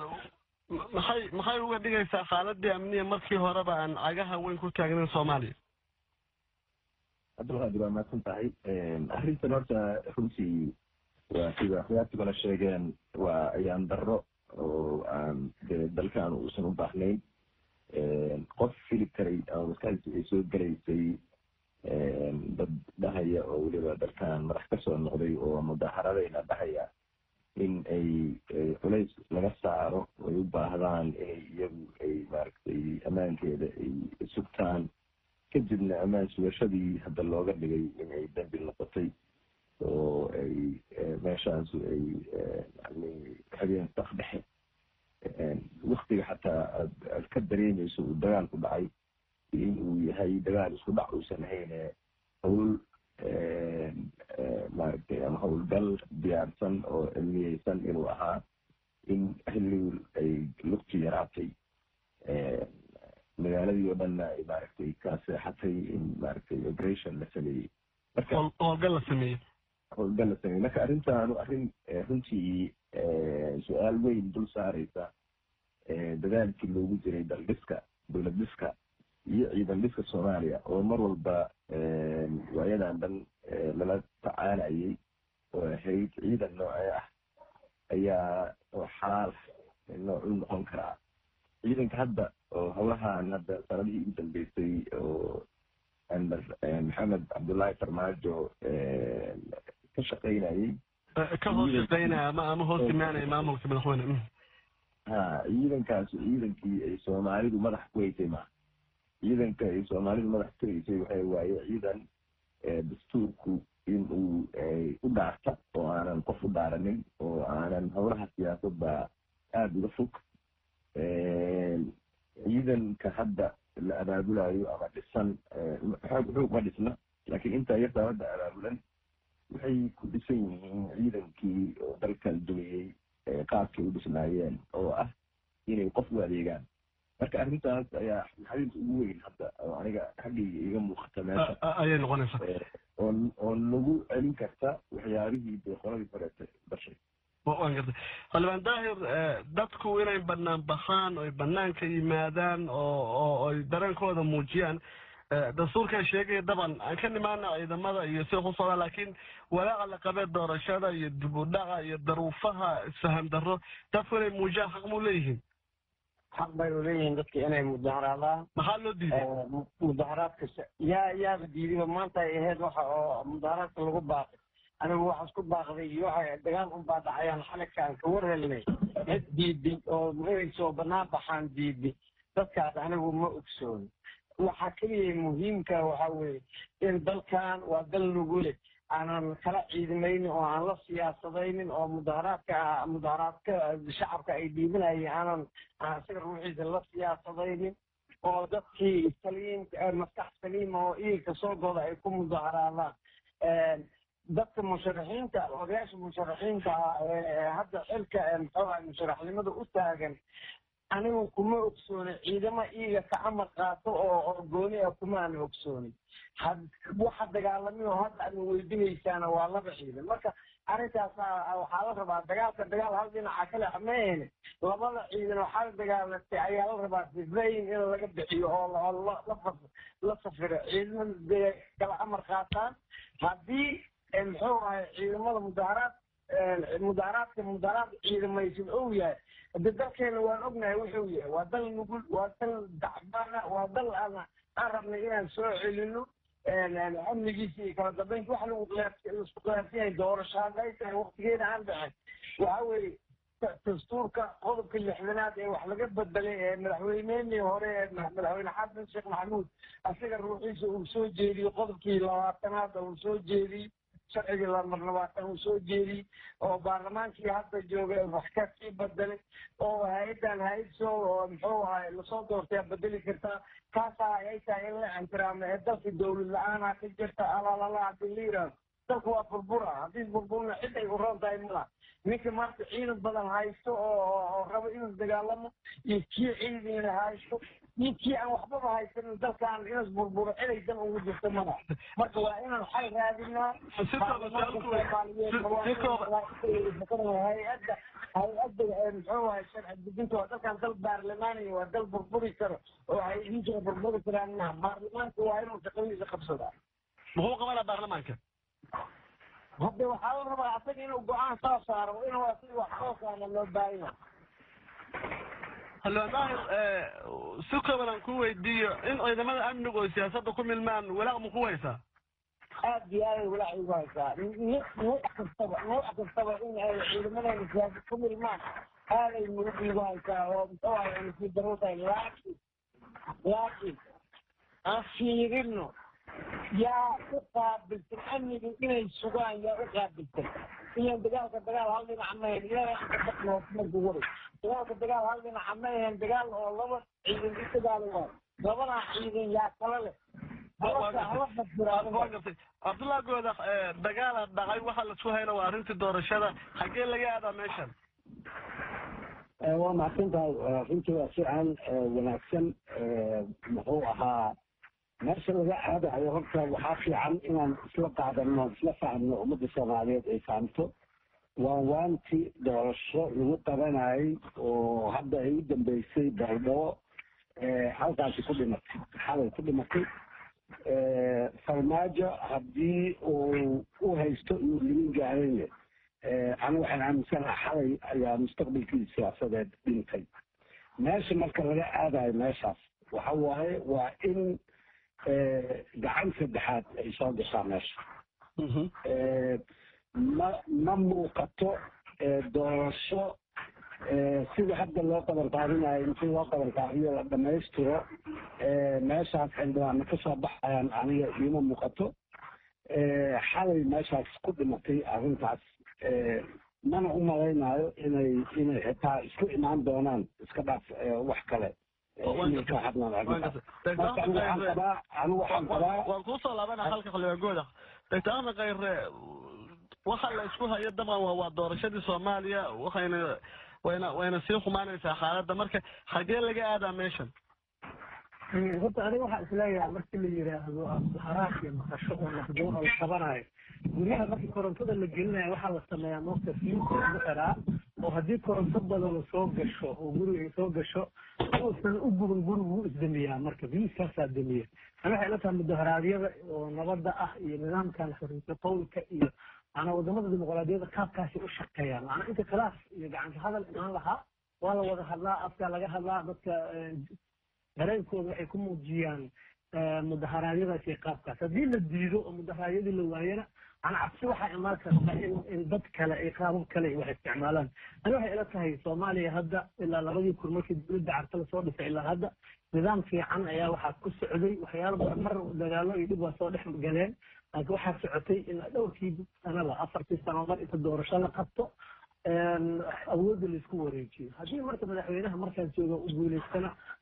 maxay maxay uga dhigaysaa xaaladii amniya markii horeba aan cagaha weyn ku taagnayn soomaaliya cabdulqaadir waa mahadsan tahay arrintan horta runtii waa sida khiyaartigona sheegeen waa ayaan darro oo aan dee dalkan uusan u baahnayn qof fili karay ama maskaxdiisa ay soo gelaysay dad dhahaya oo weliba dalkan madax ka soo noqday oo mudaaharadayna dhahaya in ay culays laga saaro ay u baahdaan inay iyagu ay maaragtay ammaankeeda ay sugtaan kadibna ammaan sugashadii hadda looga dhigay in ay dambi noqotay oo ay meeshaas ay yani habeen saq dhexe waktiga xataa aad aad ka dareemayso uu dagaalku dhacay in uu yahay dagaal isku dhac uusan ahayne hawl maaragtay ama howlgal diyaarsan oo cilmiyeysan inuu ahaa in xilligii ay lugti yaraatay magaaladii oo dhanna ay maaragtay ka seexatay in maaragtay operation la sameeyey marka howlgal la sameeyey howlgal la sameeyey marka arrintaanu arrin runtii su-aal weyn dul saareysa dadaalkii loogu jiray daldhiska dowlad dhiska iyo ciidan dhiska soomaaliya oo mar walba waayadan dhan lala tacaalayay oo ahayd ciidan noocee ah ayaa oo xalaal noocuu noqon karaa ciidanka hadda oo howlahan hadda sanadihii ugu dambeysay oo amar maxamed cabdullaahi farmaajo ka shaqaynayay ka hoos shaqaynaya ama ama hoos imaanaya maamulka madaxweyne ha ciidankaas ciidankii ay soomaalidu madax ku haysay maaha ciidanka ay soomaalidu madax ku haysay waxay waaye ciidan dastuurku in uu u dhaarta oo aanan qof u dhaaranin oo aanan howlaha siyaasadda aada uga fog ciidanka hadda la abaabulayo ama dhisan xoog xoog ma dhisna laakiin intaa yartaa hadda abaabulan waxay ku dhisan yihiin ciidankii oo dalkan dumiyey qaabkay u dhisnaayeen oo ah inay qof u adeegaan marka arrintaas ayaa xadiis ugu weyn hadda oo aniga xaggayga iga muuqata meesha ayay noqonaysaa oo oo nagu celin karta waxyaabihii dee qoladii horeeta bashay waan gartay xildhibaan daahir dadku inay banaan baxaan oy banaanka yimaadaan oo oo ay dareenkooda muujiyaan dastuurkaa sheegaya daban aan ka nimaana ciidamada iyo sida ku socdaa laakiin walaaca la qabee doorashada iyo dib u dhaca iyo daruufaha isfaham darro dadku inay muujiyaan xaq muu leeyihiin xaq baynu leeyihiin dadka inay mudaharaadaan maxaa loo diiday mudaharaadka yaa yaaba diidiba maanta ay ahayd waxa oo mudaharaadka lagu baaqay anigu waxaas ku baaqday iyo waxa dagaal unbaa dhacayaan xaligka aan ka war helnay cid diiday oo inay soo banaan baxaan diiday dadkaas anigu ma ogsoon waxaa keliya muhiimka waxa weeye in dalkan waa dal nugule aanan kala ciidamaynin oo aan la siyaasadaynin oo mudaharaadka mudaharaadka shacabka ay dhiibanayeen aanan isaga ruuxiisa la siyaasadaynin oo dadkii saliim maskax saliima oo iilka soo goda ay ku mudaharaadaan dadka musharaxiinta odayaasha musharaxiinta ah ee hadda xilka muxuuaha musharaxnimada u taagan anigu kuma ogsooni ciidamo iiga ka amar qaato oo oo gooni ah kuma aan ogsooni waxa dagaalamiyo hadda aad weydinaysaana waa laba ciidan marka arrintaas waxaa la rabaa dagaalka dagaal hal dhinaca kale maahene labada ciidan oo xal dagaalatay ayaa la rabaa sifayn in laga bixiyo oo la safiro ciidamada kala amar qaataan haddii muxuu ahay ciidamada mudaaharaad mudaaharaadka mudaaharaad ciidamaysan ou yahay hade dalkeena waan ognahay wuxuu yahay waa dal nugul waa dal dacbana waa dal aan aan rabnay inaan soo celino amnigiisa iyo kala dambeynta wax lagu laisku khilaafsan yahay doorasho hadday tahay waktigeeda aan dhicin waxa weeye dastuurka qodobka lixdanaad ee wax laga bedelay ee madaxweyneenii hore ee madaxweyne xasan sheekh maxamuud asiga ruuxiisa uu soo jeediyey qodobkii labaatanaada uu soo jeediyey sharcigii lamar labaatan uu soo jeediyey oo baarlamaankii hadda jooga wax ka sii bedelay oo hay-addan hay-ad soo oo muxuu ahay lasoo doortay bedeli kartaa kaasaa ay tahay in la ixtiraamo ee dalka dowlad la-aanaa ka jirta alalala hadii la yidhaahdo dalku waa burbura haddii burburna cid ay u roon tahay malaha ninka maanta ciidan badan haysto oo rabo inuu dagaalamo iyo kii ciidina haysto iyo kii aan waxbaba haysanin dalkan inas burburo ciday dan ugu jirto mana marka waa inaan xal raadinaa hay-adda hay-adda muxuu ahay sharci dejinta waa dalkan dal baarlamaaniya waa dal burburi karo oo ay idinkana burburi karaan maha baarlamaanka waa inuu shaqadiisa qabsadaa muxuu qabanaa baarlamaanka hadde waxaa la rabaa asaga inuu go-aan soo saaro inuu asaga wax soo saara loo baahanya hallo daahir si kooban aan ku weydiiyo in ciidamada amnigu oo siyaasadda ku milmaan walaaq ma ku haysaa aad iyo aaday walaac igu haysaa nuuc kastaba nuuc kastaba in ay ciidamadeena siyaasad ku milmaan aaday murug igu haysaa oo muxuu ahay nasiib darro tahay laakiin laakiin aan fiirino yaa u qaabilsan amniga inay sugaan yaa u qaabilsan ilan dagaalka dagaal hal dhinac mahen ilaa marku wari dagaalka dagaal hal dhinaca ma ahen dagaal oo laba ciidan u dagaalo waayo labadaa ciidan yaa kala leh cabdullahi gooda dagaala dhacay waxa lasu hayna waa arrintii doorashada xaggee laga aadaa meeshan waa mahadsan tahay runtii waa si aan wanaagsan muxuu ahaa meesha laga aadayo horta waxaa fiican inaan isla qaadano isla fahmno ummadda soomaaliyeed ay fahamto waa waanti doorasho lagu qabanayay oo hadda ay u dambeysay baaldhabo halkaasi ku dhimatay xalay ku dhimatay farmaajo haddii uu u haysto inuu limin gaarayne anigu waxaan aaminsanaha xalay ayaa mustaqbalkii siyaasadeed dhintay meesha marka laga aadayo meeshaas waxa waaye waa in gacan saddexaad ay soo gashaa meesha ma ma muuqato doorasho sida hadda loo qaban qaadinayo intii loo qaban qaadiyo la dhamaystiro meeshaas xildhibaano kasoo baxayaan aniga iima muuqato xalay meeshaas ku dhimatay arrintaas mana u malaynayo inay inay xitaa isku imaan doonaan iska dhaaf wax kale inay ka hadlaan arrintaas marka anigu waxaan qabaa anigu waxaan qabaa waan kuusoo laabana halka xildhibaan doctor ahmed khayre waxa la isku hayo dabcan waa waa doorashadii soomaaliya waxayna wayna wayna sii xumaanaysaa xaaladda marka xagee laga aadaa meeshan horta aniga waxaa isleeyahay markii la yidhaahdo haraak iyo maqasho oo naqdoon oo la qabanayo guryaha markii korontada la gelinayo waxaa la sameeyaa moogta fiinta lagu xiraa oo haddii koronto badan soo gasho oo guriga ay soo gasho uusan u guban gurigu wuu isdamiyaa marka fiiskaasaa damiya ani waxay ila tahay mudaharaadyada oo nabadda ah iyo nidaamkan xoriya qowlka iyo maanaa wadamada dimuqraadiyadda qaabkaasi u shaqeeyaan maanaa inta khilaaf iyo gacanta hadal imaan lahaa waa la wada hadlaa afkaa laga hadlaa dadka dareenkooda waxay ku muujiyaan mudaharaadyadaas iyo qaabkaas haddii la diido oo mudaharaadyadii la waayana ana cabsi waxaa imaan karta in in dad kale ay qaabab kale wax isticmaalaan ani waxay ila tahay soomaaliya hadda ilaa labadii kun markii dowladda carta lasoo dhisay ilaa hadda nidaam fiican ayaa waxaa ku socday waxyaalo badan mar dagaalo iyo dhib waa soo dhex galeen laakiin waxaa socotay ilaa dhowrkii sanaba afartii sano mar inta doorasho la qabto awoodda laisku wareejiyo haddii marka madaxweynaha markaan jooga u guulaystana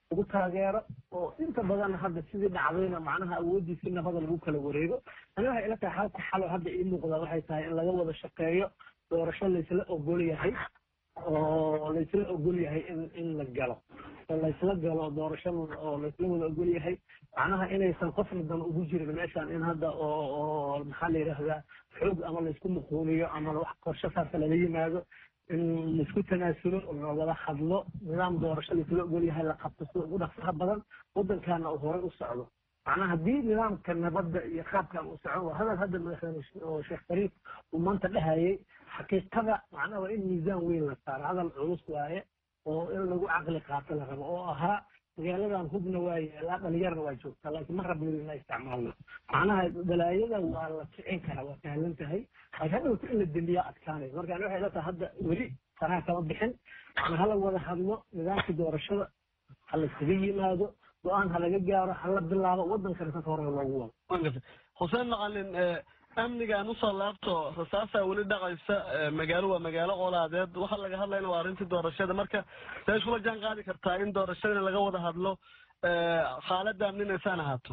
lagu taageero oo inta badan hadda sidii dhacdayna macnaha awoodii si nabada lagu kala wareego ani waxay ila tahay halka xalo hadda ii muuqda waxay tahay in laga wada shaqeeyo doorasho laysla ogol yahay oo laysla ogol yahay in in la galo oo laysla galo doorasho oo laysla wada ogol yahay macnaha inaysan qofna dan ugu jirin meeshan in hadda oo oo maxaa la yidhaahdaa xoog ama laysku muquuniyo ama wax qorshe saasa lala yimaado in laisku tanaasulo la wada hadlo nidaam doorasho laysla ogol yahay la qabto sida ugu dhaqsaha badan waddankaana uu horey u socdo macnaha haddii nidaamka nabadda iyo qaabkan uu socon waa hadal hadda madaxweyne oo sheekh shariif uu maanta dhahayay xaqiiqada macnaha waa in miisaan weyn la saaro hadal culus waaye oo in lagu caqli qaato la rabo oo ahaa magaaladan hubna waa yeelaa dhalinyarna waa joogtaa laakiin ma rabno ina isticmaalno macnaha balaayada waa la kicin karaa waa sahlan tahay laakiin hadhowta in la dembiyaa adkaanay marka ani waxay ila tahay hadda weli faraha kama bixin macna hala wada hadlo nidaamkii doorashada ha la iskaga yimaado go-aan ha laga gaaro ha la bilaabo waddankana sasa hore loogu wado xuseen maqalin amnigaan usoo laabto rasaasaa weli dhaqaysa magaalo waa magaalo colaadeed waxa laga hadlayna waa arrintii doorashada marka see iskula jaan qaadi kartaa in doorashadana laga wada hadlo xaaladda amninaysaan ahaato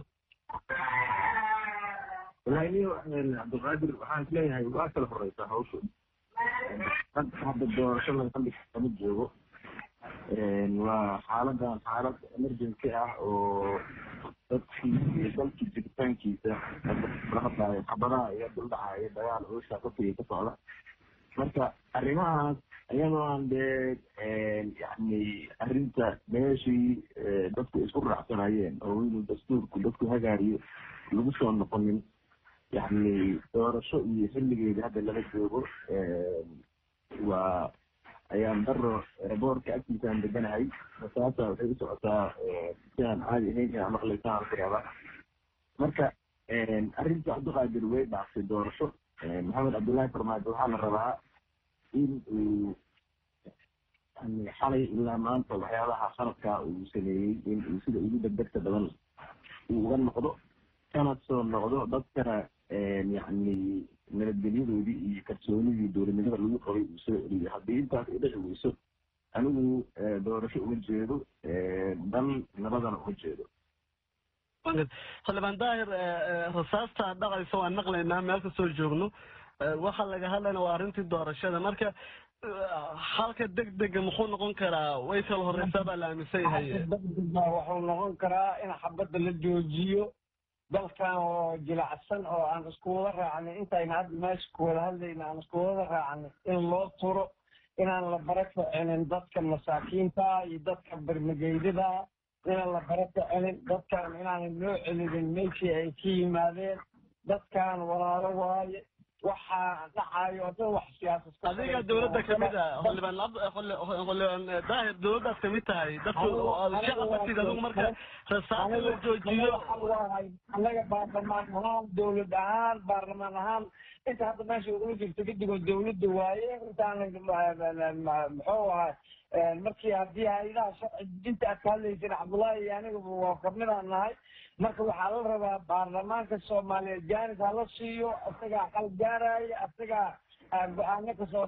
wallahi niyo cabdilqaadir waxaan isleeyahay waa kala horeysaa hawshu hadda hadda doorasho laga kama joogo waa xaaladan xaalad emergency ah oo dadkii iyo dalkii jiritaankiisa la hadlaayo xabadaha iyo duldhacaayo dagaal oosha qofkii ka socda marka arrimahaas iyadoo aan dee yani arrinta meeshii dadku isku raacsanayeen oo inuu dastuurku dadku hagaariyo lagu soo noqonin yani doorasho iyo xilligeeda hadda lala joogo waa ayaan daro boorka agtiisaan deganahay masaasa waxay u socotaa si aan caadi ahayn inaa maqlaysaan ku rabaa marka arrinta cabdiqaadir way dhaaftay doorasho maxamed cabdullaahi farmaajo waxaa la rabaa in uu xalay ilaa maanta waxyaabaha sanadkaa uu sameeyey in uu sida ugu degdegta badan uu uga noqdo kana soo noqdo dadkana yani nabadgelyadoodii iyo kalsoonidii dowladnimada lagu qabay uu soo celiyo haddii intaas ay dhici weyso anigu doorasho uma jeedo dan nabadana uma jeedo xildhibaan daahir rasaasta dhaqaysa waan maqlaynaa meel kastoo joogno waxa laga hadlayna waa arrintii doorashada marka halka degdega muxuu noqon karaa way kala horeysaa baa la aaminsan yahay degdega wuxuu noqon karaa in xabadda la joojiyo dalkan oo jilacsan oo aan isku wada raacnay intayna hadda meesha ku wada hadlayna aan isku wada raacnay in loo turo inaan la bara ficinin dadka masaakiinta iyo dadka bermageydada inaan la bara ficinin dadkan inaanan loo celinin meeshii ay ka yimaadeen dadkan walaalo waaye waxaa dhacayo oo dhan wax siyaasad adiga dowladda kamid ah xildhibaan xildhibaan daahir dowladdaad kamid tahay dadku shacabkatid adigu marka rasaasa la joojiyo annaga baarlamaan ahaan dowlad ahaan baarlamaan ahaan inta hadda meesha ugula jirto kadigoo dowladda waaye intaana muxuu ahaa markii haddii hay-adaha sharci dejinta aad ka hadlayseen cabdullaahi iyo aniga waa kamidaan nahay marka waxaa la rabaa baarlamaanka soomaaliyeed jaanis hala siiyo isagaa xal gaaraya isagaa go-aano kasoo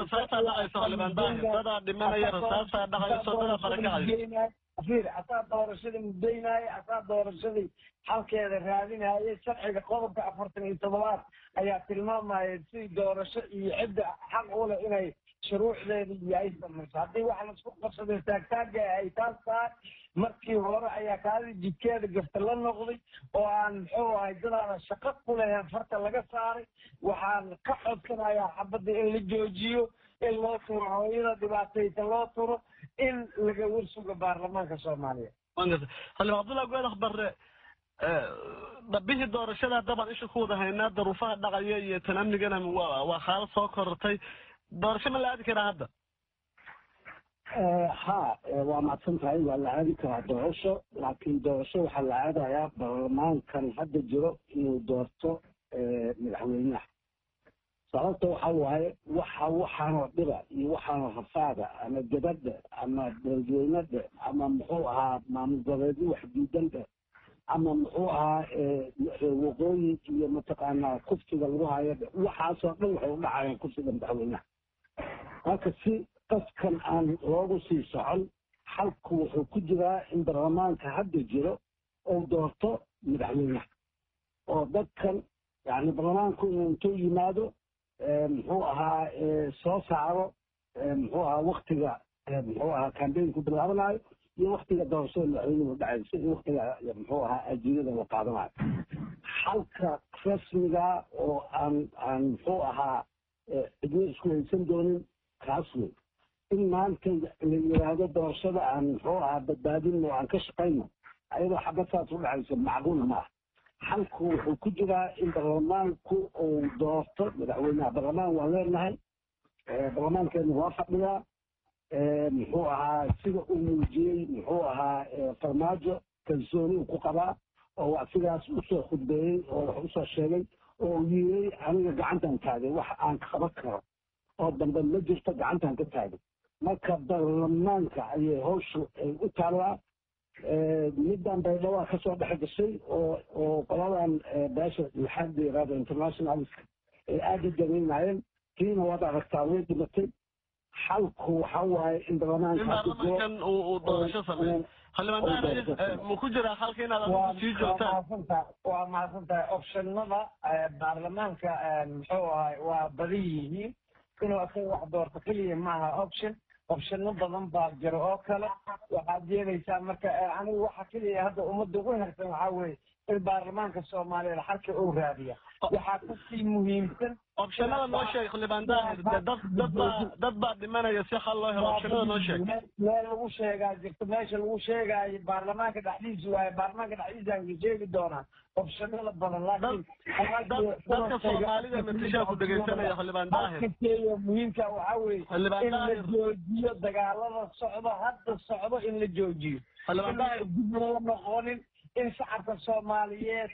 saarafir asaa doorashadii mudaynaya asaa doorashadii xalkeeda raadinaya sharciga qodobka afartan iyo toddobaad ayaa tilmaamaya si doorasho iyo cidda xaq u leh inay shuruucdeeda iyo ay samayso haddii waxa laisku qabsaday taagtaaga ay taas tahay markii hore ayaa kaadi jidkeeda gafta la noqday oo aan muxuu ahay dadaada shaqo ku lehen farta laga saaray waxaan ka codsanayaa xabadda in la joojiyo in loo turo hooyada dhibaataysa loo turo in laga warsugo baarlamaanka soomaaliya xildhibaan cabdullahi goedax barre dhabbihii doorashada haddabaan isha ku wada haynaa daruufaha dhaqaya iyo tan amnigana waa xaalad soo korortay doorasho ma la aadi karaa hadda ha waa mahadsan tahay waa la aadi karaa doorasho laakiin doorasho waxaa la aadayaa baarlamaankan hadda jiro inuu doorto madaxweynaha sababta waxa waaye waxa waxaanoo dhiba iyo waxaanoo rafaada ama gabadha ama dadweynada ama muxuu ahaa maamul goboleedyo wax diidandhe ama muxuu ahaa waqooyi iyo mataqaanaa kufsiga lagu hayo waxaasoo dhan waxay u dhacayaan kufsiga madaxweynaha marka si qaskan aan loogu sii socon xalku wuxuu ku jiraa in baarlamaanka hadda jiro uu doorto madaxweynaha oo dadkan yani baarlamaanku inuu intuu yimaado muxuu ahaa soo saaro muxuu ahaa waktiga muxuu ahaa kambeynku bilaabanayo iyo waktiga doorashada madaxweynuhu dhacayso iyo waktiga muxuu ahaa ajiirada la qaadanayo xalka rasmiga oo aan aan muxuu ahaa cidno isku haysan doonin kaas wey in maanta la yiraahdo doorashada aan muxuu ahaa badbaadinno aan ka shaqayno ayadoo xabad saas u dhacayso macquulna ma ah xalku wuxuu ku jiraa in baarlamaanku uu doorto madaxweynaha baarlamaan waan leenahay baarlamaankeenu waa fadhiyaa muxuu ahaa sida uu muujiyey muxuu ahaa farmaajo kalsooni uu ku qabaa oo asigaas usoo khudbeeyey oo wax usoo sheegay oo uu yiri aniga gacantan taagay wax aan qaban karo oo dambe ma jirto gacantan ka taagay marka baarlamaanka ayay hawshu ay u taallaa middan baydhawaa kasoo dhex gashay oo oo qoladan beesha maxaad la yirahdo internationalska ay aada u dareynayeen tiina waad aragtaa way dhimatay xalku waxa waaye in baarlamaankan uu doorasho sameeyo xildhibaan ma ku jiraa xalka inaad adigu sii joogtaan waa mahadsantahay optionada baarlamaanka muxuu ahay waa badan yihiin inuu asaga wax doorto keliya maaha option opshano badan baa jiro oo kale waxaad yeelaysaa marka anigu waxa keliya hadda ummadda ugu hersan waxaa weeye in baarlamaanka soomaaliyeed xalka uu raadiya waxaa kasii muhiimsan opshanada noo sheeg xildhibaan daahir dad dad baa dad baa dhimanaya si xal loo helo opshanada noo sheeg meel lagu sheegaa jirto meesha lagu sheegaayo baarlamaanka dhexdiisa waaye baarlamaanka dhexdiisaan ka sheegi doonaa opshanada badan laakiin dadka soomaalida matishaa ku dhegaysanaya xildhibaan daahir kakeeyo muhiimka waxaa weeye Xildhibaan in la Daahir. joojiyo dagaalada socdo hadda socdo in la joojiyo Xildhibaan in Daahir. dib loo noqonin in shacabka soomaaliyeed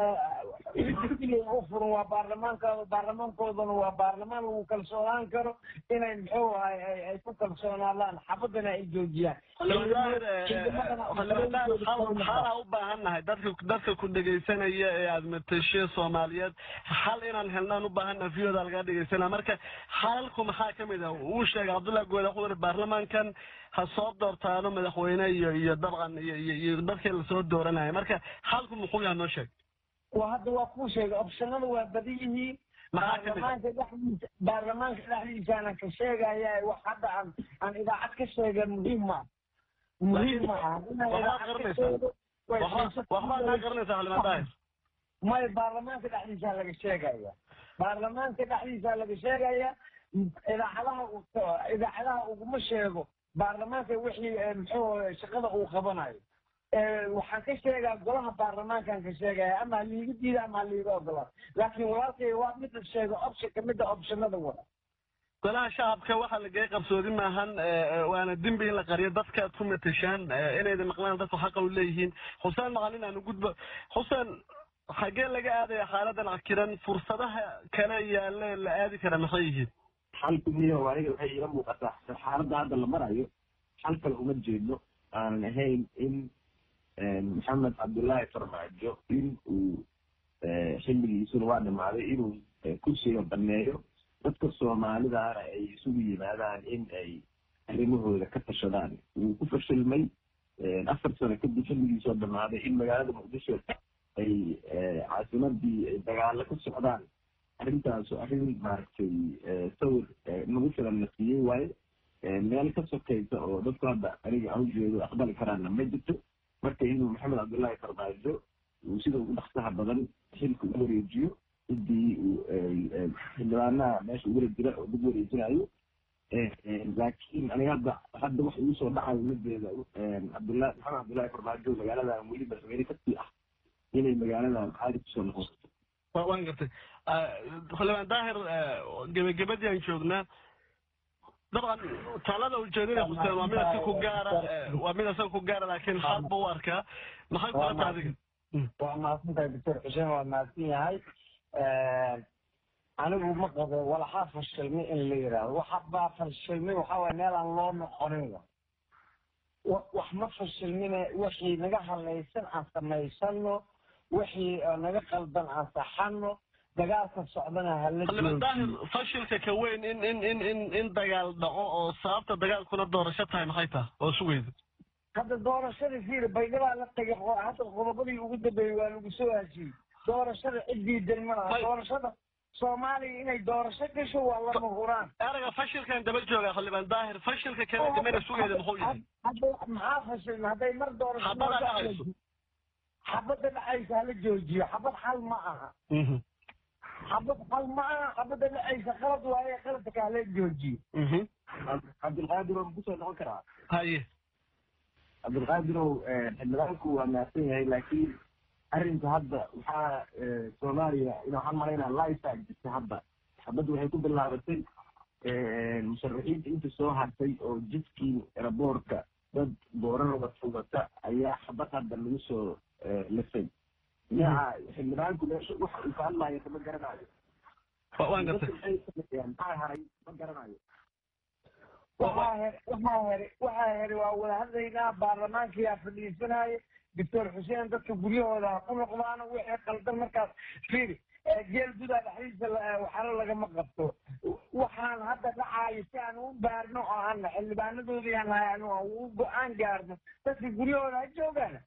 keliya u furan waa baarlamaankooda baarlamaankoodana waa baarlamaan lagu kalsoonaan karo inay muxuu ahay ay ay ku kalsoonaadaan xabadana ay joojiyaan xalaa u baahannahay dadka dadka ku dhegaysanaya ee aad matashe soomaaliyeed xal inaan helnaan u baahannahay viyooda lagaa dhegaysanaa marka xalalku maxaa ka mid ah uu sheegay cabdullahi gooda wuxuu yiri baarlamaankan ha soo doortaano madaxweyne iyo iyo dabcan iyo iyo iyo dadkii lasoo dooranaya marka xalku muxuu yahay noo sheeg waa hadda waa kuu sheegay opshanada waa badan yihiin baarlamaanka dhexdiisa baarlamaanka dhexdiisaana ka sheegaya wax hadda aan aan idaacad ka sheega muhiim ma muhiim ma aha inaan waxbaad idaacad ka garanaysaa sheego way waxba- waxbaad kaa garanaysaa xildhibaan daahir maya baarlamaanka dhexdiisaa laga sheegaya baarlamaanka dhexdiisaa laga sheegaya idaacadaha uu- idaacadaha uguma sheego baarlamaanka wixii eh, muxuu shaqada uu qabanayo Eh, waxaan ka sheegaa golaha baarlamaankaan ka sheegaya ama haliiga diida ama haliiga ogolaa laakiin walaalkay waa mid la sheego option kamid a optionada wada golaha shacabka waxaa lagay qabsoodi maahan eh, eh, waana dembi in la qariyo dadka aad ku matashaan eh, inayda maqlaan dadku xaqa u leeyihiin xuseen maqalin aanu gudbo xuseen xaggee laga aadaya xaaladan cakiran fursadaha kale yaale la aadi kara maxay yihiin xalku miyo aniga waxay iila muuqataa xaaladda hadda la marayo xal kale uma jeedno aanan ahayn in maxamed cabdullaahi farmaajo in uu xilligiisuna waa dhimaaday inuu kursiga baneeyo dadka soomaalidaana ay isugu yimaadaan in ay arrimahooda ka tashadaan wuu ku fashilmay afar sano kadib xilligiisoo dhamaaday in magaalada muqdisho ay caasimadii ay dagaalo ka socdaan arrintaas arrin maaragtay sawir nagu filan la siiyey waaye meel ka sokaysa oo dadku hadda aniga aan ujeedo aqbali karaanna ma jirto marka inuu maxamed cabdullaahi farmaajo uu sida ugu dhaqsaha badan xilka u wareejiyo ciddii uu xildhibaanaha meesha ugula jira oo dib wareejinayo laakiin aniga hadda hadda waxa igu soo dhacayo mideeda cabdullahi maxamed cabdullaahi farmaajo magaaladan weli madaxweyne kasii ah inay magaaladan caadi kusoo noqoto wa- waan gartay xildhibaan daahir gebagabadii aan joognaa dabcan talada ujeedada xuseen waa mid asaga ku gaara eh, waa mid asaga ku gaara laakiin xal buu u arkaa maxay kula tahay adiga waa mahadsantahay doctor xuseen waa mahadsan yahay anigu ma qabo walaxaa fashilmay in la yidhaahdo waxa baa fashilmay waxaa waye meel aan loo noqonin wa wa- wax ma fashilmine wixii naga halaysan aan samaysano wixii oo naga qaldan aan saxano dagaalka socdana hala xildhibaan daahir joojiyo fashilka ka weyn in in in in in dagaal dhaco oo sababta dagaalkuna doorasho tahay maxay tahay oo sugayda hadda doorashada fiir baydhabaa la tagay hadda qodobadii ugu dambeeyey waa lagu soo heshiiyey doorashada ciddii dalmanaha doorashada soomaaliya inay doorasho gasho waa lama huraan erayga fashilkan daba jooga xildhibaan daahir fashilka kale damena sugeeda muxuu yahay hadda maxaa fashilna hadday mar doorasho xabada dhacayso xabadda dhacaysa hala joojiyo xabad xal ma aha xabad xal ma aha xabadda dhacaysa qalad waaye qaladka hala joojiyo cabdilqaadir waan kusoo noqon karaa haye cabdilqaadirow xildhibaanku waa mahadsan yahay laakiin arrinka hadda waxaa soomaaliya ina waxaan malaynaa life jirta hadda xabadda waxay ku bilaabatay musharaxiinta inta soo hartay oo jidkii eraboorka dad boorarada fugata ayaa xabad hadda lagu soo lisay yaa xildhibaanku meesha waxa uu ka hadlaayo kama garanayo waan gartay maxaa haray ma garanayo waxaa here waxaa here waxaa here waa wada hadlaynaa baarlamaankiyaa fadhiisanaayo doctor xuseen dadka guryahooda ha ku noqdaano wixii qaldan markaas fiiri geel gudaa dhexdiisa waxaalo lagama qabto waxaan hadda dhacaayo si aan u baarno oo aan xildhibaanadoodii aan nahay anu aan u go-aan gaarno dadka guryahooda ha joogaan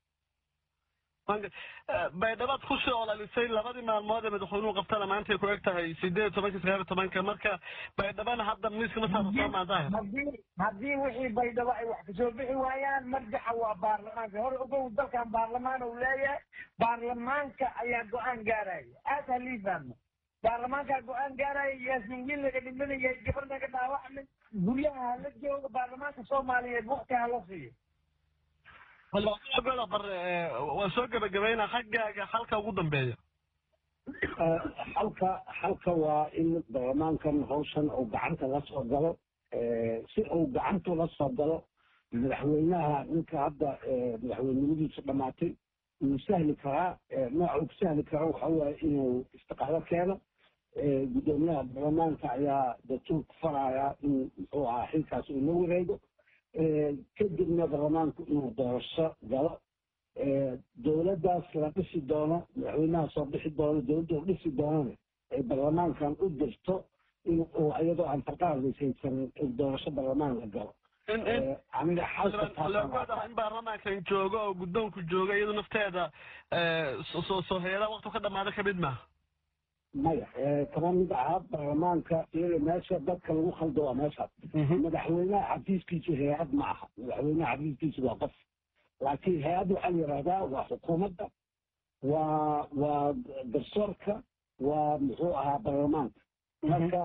baydhabaad kusoo olalisay labadii maalmood ee madaxweynuhu qabtana maantay ku eg tahay sideed iyo tobanka sagaal iyo tobanka marka baydhabana hadda miiska ma saarta soo maadaahir haddii haddii wixii baydhabo ay wax kasoo bixi waayaan marjaxa waa baarlamaanka hore ogow dalkan baarlamaan uu leeyahay baarlamaanka ayaa go-aan gaaraya aad halii fahmo baarlamaankaa go-aan gaaraya yaasmin wiil laga dhimanaya gabar naga dhaawacmin guryaha hala jooga baarlamaanka soomaaliyeed waqti hala siiyo goda bar waan soo gebagabayna xaggaaga xalka ugu dambeeya xalka xalka waa in baarlamaankan hawshan uu gacanta la soo galo si uu gacanta la soo galo madaxweynaha ninka hadda madaxweynimadiisu dhammaatay wuu sahli karaa nooca uu ku sahli karo waxa waaye inuu istiqaalo keeno guddoomiyaha baarlamaanka ayaa dastuurka faraya in muxuu ahaa xilkaas uu la wareego kadibna baarlamaanku inuu doorasho galo dowladdaas la dhisi doono madaxweynaha soo bixi doono dowladda u dhisi doonana ay baarlamaankan u dirto in uu iyadoo aan farqaadisaysan doorasho baarlamaan la galo aniga xalka in baarlamaankan joogo oo guddoonku jooga iyadu nafteeda soo soo heeda waqti ka dhamaada kamid maaha maya kama mid aha baarlamaanka iyada meesha dadka lagu khaldo waa meeshaas madaxweynaha xafiiskiisu hay-ad ma aha madaxweynaha xafiiskiisu waa qof laakiin hay-ad waxaa la yidhahdaa waa xukuumadda waa waa garsoorka waa muxuu ahaa baarlamaanka marka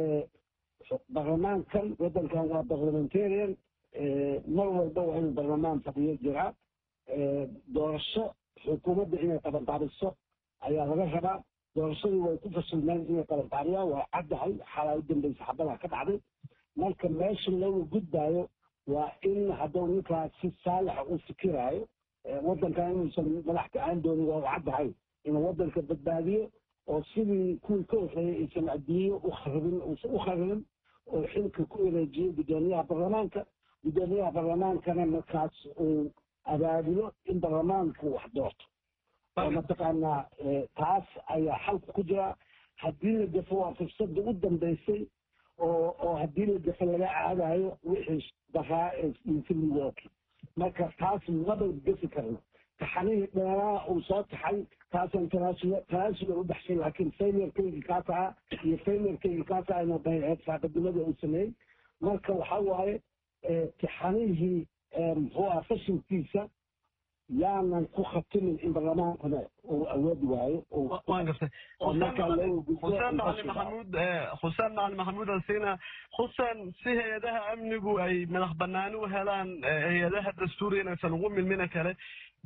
baarlamaankan waddankan waa parliamentarian mar walba waa inuu baarlamaan fadhiyo jiraa doorasho xukuumadda inay qabanqaabiso ayaa laga rabaa doorashadii way ku fasilmeen inay qabanqaabiyaan waa caddahay xalaa u dambaysa xabadaa ka dhacday marka meesha looga gudbaayo waa in hadduu ninkaas si saalixa u fikiraayo waddankan inuusan madax ka-aan doonin waa u caddahay inuu waddanka badbaadiyo oo sidii kuwii ka horreeyay aysan adduunyo u kharibin uusan u kharibin oo xilka ku wareejiyo guddoomiyaha baarlamaanka guddoomiyaha baarlamaankana markaas uu abaabulo in baarlamaanku wax doorto oo mataqaanaa taas ayaa xalka ku jira haddii la gafo waa fursadda u dambaysay oo oo haddii la gafo laga aadayo wixii daraa ee infilmigoki marka taas maba gafi karno taxanihii dheeraa uu soo taxay taasaan tanaasula tanaasula u baxshay laakiin failurkaygi kaas ahaa iyo failurkaygi kaas ahaa inuu dayaceed saaqadnimada uu sameeyey marka waxa waaye taxanihii muxuu aha fashilkiisa yaanan ku khatimin in baarlamaankana uu awoodi waayo waan gartay xuseen macalin maxamuud xuseen macalin maxamuud ansina xuseen si hay-adaha amnigu ay madax banaani u helaan hay-adaha dastuuriga inaysan ugu milmina kale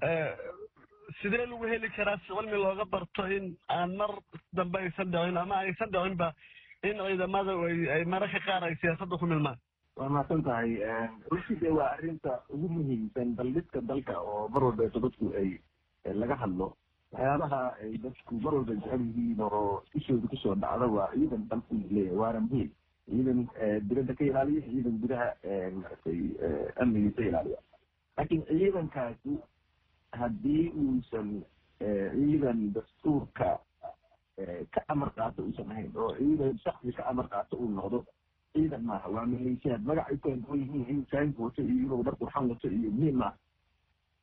sidee lagu heli karaa si cilmi looga barto in aan mar dambe aysan dhicin ama aysan dhicinba in ciidamada ay mararka qaar ay siyaasadda ku milmaan waa mahadsan tahay runtii dee waa arrinta ugu muhiimsan daldhidka dalka oo mar walbeeto dadku ay laga hadlo waxyaabaha ay dadku mar walba jecel yihiin oo ishooda kusoo dhacda waa ciidan dalku leeyahay waana muhiim ciidan dibadda ka ilaaliya ciidan gudaha maaragtay amnigiisa ilaaliya laakiin ciidankaasi haddii uusan ciidan dastuurka ka amar qaato uusan ahayn oo ciidan shaksi ka amar qaato uu noqdo ciidan maaha waa maleeshiyaad magac ay kala duwan yihiin inuu saanka wato iyo inuu dhar qurxan wato iyo muhiim maaha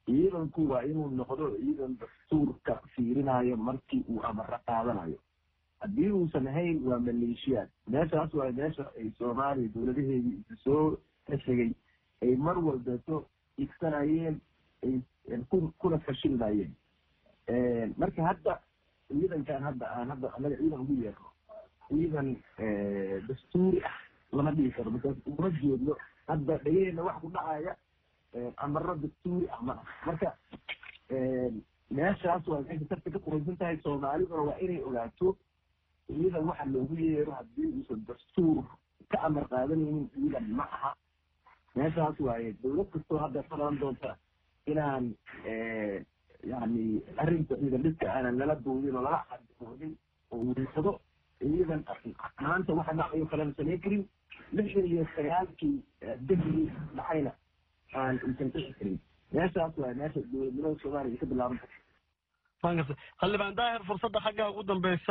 ciidanku waa inuu noqdo ciidan dastuurka fiirinayo markii uu amaro qaadanayo haddii uusan ahayn waa maleeshiyaad meeshaas waa meesha ay soomaaliya dowladaheedii isu soo tashagay ay mar walbeeto igsanayeen ay kuna fashilnayeen marka hadda ciidankan hadda aan hadda anaga ciidan ugu yeerno ciidan dastuuri ah lama dhihi karo markaas uma jeedno hadda dhegaheenna wax ku dhacaya amaro dastuuri ah ma ah marka meeshaas waa meesha sarta ka quraysan tahay soomaaliduna waa inay ogaato ciidan waxa loogu yeero haddii uusan dastuur ka amar qaadanaynin ciidan ma aha meeshaas waaye dowlad kastoo hadda qaban doonta inaan yani arrinta ciidan dhidka aanan lala boodin oo lala xadboodin oo wiisado ciidan maanta waxa dhacayo kalena samayn karin lixdan iyo sagaalkii dahli dhacayna aan uusan dhici karin meeshaas waaye meesha dowladnimada soomaaliya ka bilaaban karta xildhibaan daahir fursadda xaggaa ugu dambeysa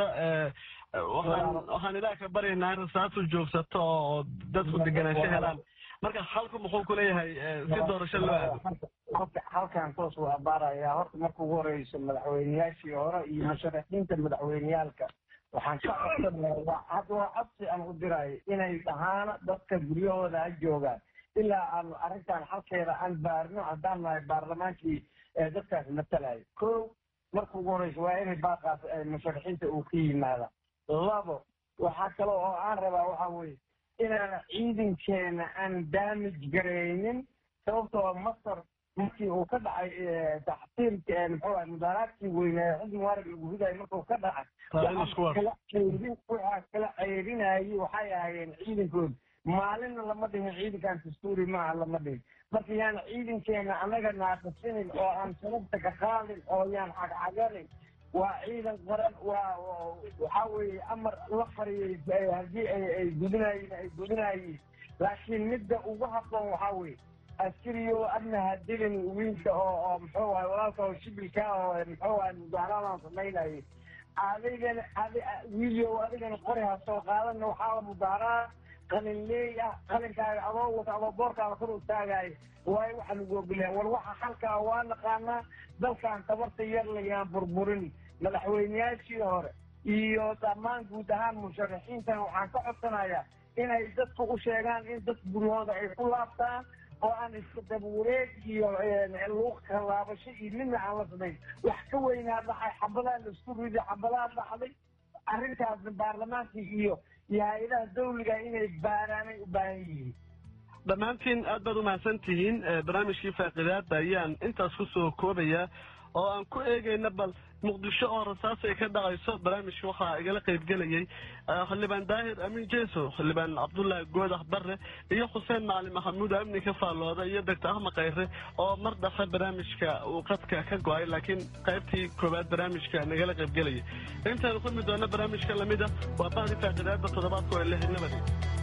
waxaan waxaan ilaah ka baryaynaa in rasaatu joogsato oo dadku deganaansho helaan marka halku muxuu ku leeyahay si doorasho loo aado halkan toos waa baarayaa horta marka ugu horeyso madaxweyneyaashii hore iyo musharaxiinta madaxweyneyaalka waxaan ka codsanayaa hadda waa codsi aan u dirayo inay dhahaana dadka guryahooda ha joogaan ilaa aan arrintan halkeeda aan baarno haddaan nahay baarlamaankii dadkaas matalayo ko marka ugu horeyso waa inay baaqaas musharaxiinta uu ka yimaada labo waxaa kale oo aan rabaa waxa weeye inaan ciidankeena aan damage garaynin sababtoo masar markii uu ka dhacay taxsiirka muxuu ahay mudaaraadkii weynaa xisni mubaarag lagu ridayo markuu ka dhacay kala ceyrin waxaa kala ceyrinayay waxay ahaayeen ciidankooda maalinna lama dhihin ciidankan dastuuri maaha lama dhihin marka yaan ciidankeena annaga naaqasinin oo aan sababta ka qaadin oo yaan cagcaganin waa ciidan qaran waa waxaa weeye amar la fariyey haddii ay gudinayiin ay gudinayiin laakiin midda ugu habboon waxaa weeye askariyo adna ha dilin wiilka oo oo muxuu ahay walaalka oo shibilka oo muxuu ahay mudaaraadaan samaynayay adigana adi wiilyo adigana qori ha soo qaadana waxaa mudaaraad qalin leey ah qalinkaaga adoo wata adoo boorkaada kor u taagayo waayo waxaa lagu ogolyaha war waxa halkaa waa naqaanaa dalkan tabarta yar layaan burburin madaxweyneyaashii hore iyo dhammaan guud ahaan musharaxiintan waxaan ka codsanayaa inay dadku u sheegaan in dad guryahooda ay ku laabtaan oo aan iska dabawareeg iyo luuq kalaabasho iyo midna aan la samayn wax ka weynaa dhacay xabadaa laisku riday xabadaa dhacday arrintaasna baarlamaankii iyo iyo hay-adaha dawliga inay baaraanay u baahan yihiin dhammaantiin aad baad umahadsan tihiin barnaamijkii faaqidaada ayaan intaas ku soo koobayaa oo aan ku eegayna bal muqdisho oo rasaas ay ka dhacayso barnaamijka waxaa igala qaybgelayay xildhibaan daahir amiin jeeso xildhibaan cabdullaahi goodax barre iyo xuseen macalin maxamuud amni ka faallooda iyo doctor ahmed khayre oo mar dhafe barnaamijka uu qadka ka go-ay laakiin qaybtii koowaad barnaamijka nagala qaybgelayay intaanu kulmi doona barnaamijka lamida waa bahdi faaqidaada toddobaadku ee lixnimadi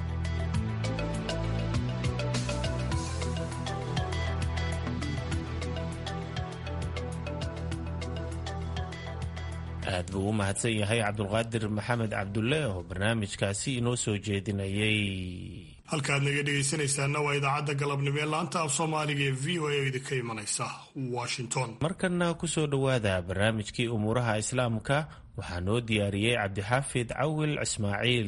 aad buu u mahadsan yahay cabdulqaadir maxamed cabdulle oo barnaamijkaasi inoo soo jeedinayay halkaad naga dhegaysanaysaana waa idaacadda galabnimo ee laanta af soomaaliga ee v o a idinka imanaysa washington markana kusoo dhowaada barnaamijkii umuuraha islaamka waxaa noo diyaariyey cabdixaafid cawil ismaaciil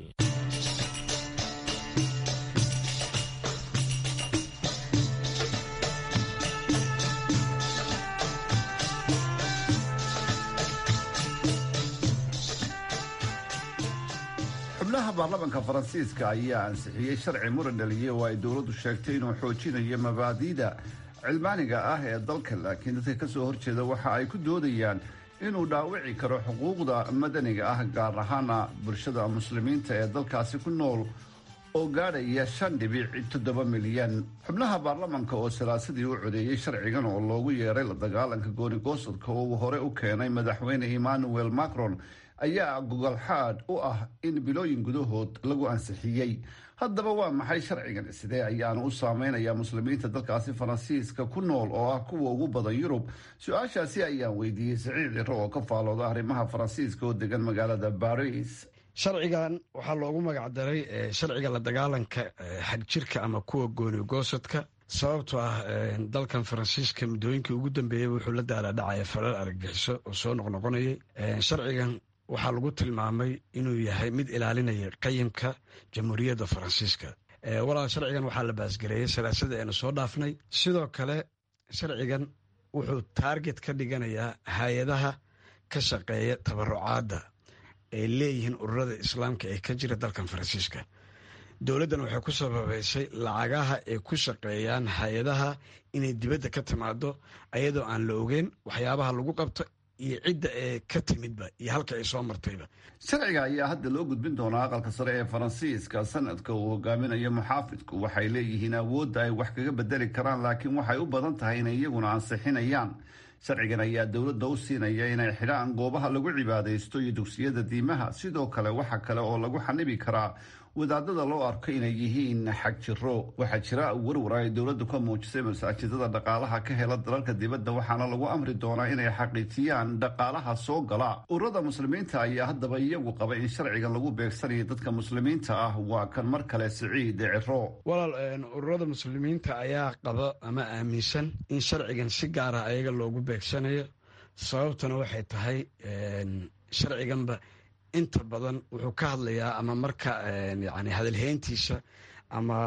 xubnaha baarlamaanka faransiiska ayaa ansixiyey sharci muran dhaliyey oo ay dowladdu sheegtay inuu xoojinayo mabaadi'da cilmaaniga ah ee dalka laakiin dadka kasoo horjeeda waxa ay ku doodayaan inuu dhaawici karo xuquuqda madaniga ah gaar ahaana bulshada muslimiinta ee dalkaasi ku nool oo gaadhaya shan dhibic toddoba milyan xubnaha baarlamaanka oo salaasadii u codeeyey sharcigan oo loogu yeeray la dagaalanka gooni-goosadka oo uu hore u keenay madaxweyne emmanuel macron ayaa gogolxaad u ah in bilooyin gudahood lagu ansixiyey haddaba waa maxay sharcigan sidee ayaanu u saameynayaa muslimiinta dalkaasi faransiiska ku nool oo ah kuwa ugu badan yurub su-aashaasi ayaan weydiiyey saciid ciro oo ka faalooda arrimaha faransiiska oo degan magaalada baris sharcigan waxaa loogu magacdaray sharciga la dagaalanka xagjirka ama kuwa gooni goosadka sababtoo ah dalkan faransiiska muddooyinkii ugu dambeeyey wuxuu la daalaadhacaya falal argagixiso oo soo noqnoqonayay sharcigan waxaa lagu tilmaamay inuu yahay mid ilaalinaya qayimka jamhuuriyadda faransiiska walaal sharcigan waxaa la baasgareeyey salaasada aynu soo dhaafnay sidoo kale sharcigan wuxuu taarget ka dhiganayaa hay-adaha ka shaqeeya tabarucaadda ay leeyihiin ururada islaamka ee ka jira dalkan faransiiska dowladdan waxay ku sababaysay lacagaha ay ku shaqeeyaan hay-adaha inay dibadda ka timaado ayadoo aan la ogeyn waxyaabaha lagu qabto iyo cidda ee ka timidba iyo halka ay soo martayba sharciga ayaa hadda loo gudbin doonaa aqalka sare ee faransiiska sanadka uu hogaaminayo muxaafidku waxay leeyihiin awoodda ay wax kaga bedeli karaan laakiin waxay u badan tahay inay iyaguna ansixinayaan sharcigan ayaa dowladda u siinaya inay xidhaan goobaha lagu cibaadaysto iyo dugsiyada diimaha sidoo kale waxa kale oo lagu xanibi karaa wadaadada loo arko inay yihiin xag jiro waxaa jira warwar ay dowladdu ka muujisay masaajidada dhaqaalaha ka hela dalalka dibadda waxaana lagu amri doonaa inay xaqiijiyaan dhaqaalaha soo gala ururada muslimiinta ayaa haddaba iyagu qaba in sharcigan lagu beegsanayo dadka muslimiinta ah waa kan mar kale siciid ciro walaal ururada muslimiinta ayaa qaba ama aaminsan in sharcigan si gaara ayaga loogu beegsanayo sababtuna waxay tahay sharciganba inta badan wuxuu ka hadlayaa ama marka yani hadalheyntiisa ama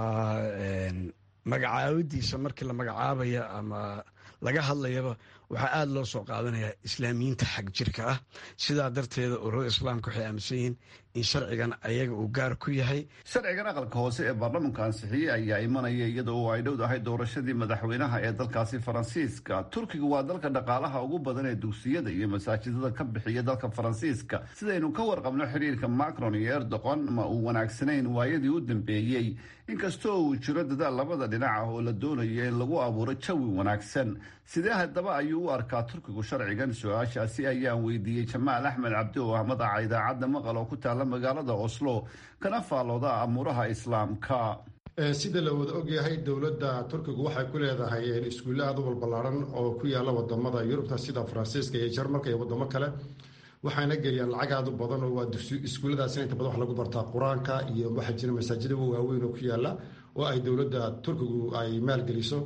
magacaabadiisa markii la magacaabaya ama laga hadlayaba waxaa aada loo soo qaadanayaa islaamiyiinta xag jirka ah sidaa darteeda ururada islaamka waxay aaminsan yihiin in sharcigan ayaga uu gaar ku yahay sharcigan aqalka hoose ee baarlamanka ansixiyey ayaa imanaya iyada oo ay dhowdahay doorashadii madaxweynaha ee dalkaasi faransiiska turkiga waa dalka dhaqaalaha ugu badan ee dugsiyada iyo masaajidada ka bixiya dalka faransiiska sidaynu ka warqabno xiriirka macron iyo erdoqon ma uu wanaagsanayn waayadii u dambeeyey inkastoo uu jiro dadaal labada dhinac ah oo la doonayo in lagu abuuro jawi wanaagsan sidee haddaba ayuu u arkaa turkigu sharcigan su-aashaasi ayaan weydiiyey jamaal axmed cabdi oo ah madaxa idaacadda maqal oo ku taala magaalada oslo kana faallooda amuuraha islaamka sida la wada ogyahay dowladda turkigu waxay ku leedahay iskuulle aad u balballaaran oo ku yaalla wadamada yurubta sida faransiiska iyo jarmalka iyo wadamo kale waxaana geliyaan lacag aad u badan oo waa iskuulladaasina inta badan wax lagu bartaa qur-aanka iyo waxaa jira masaajida waaweyn oo ku yaalla oo ay dowladda turkigu ay maalgeliso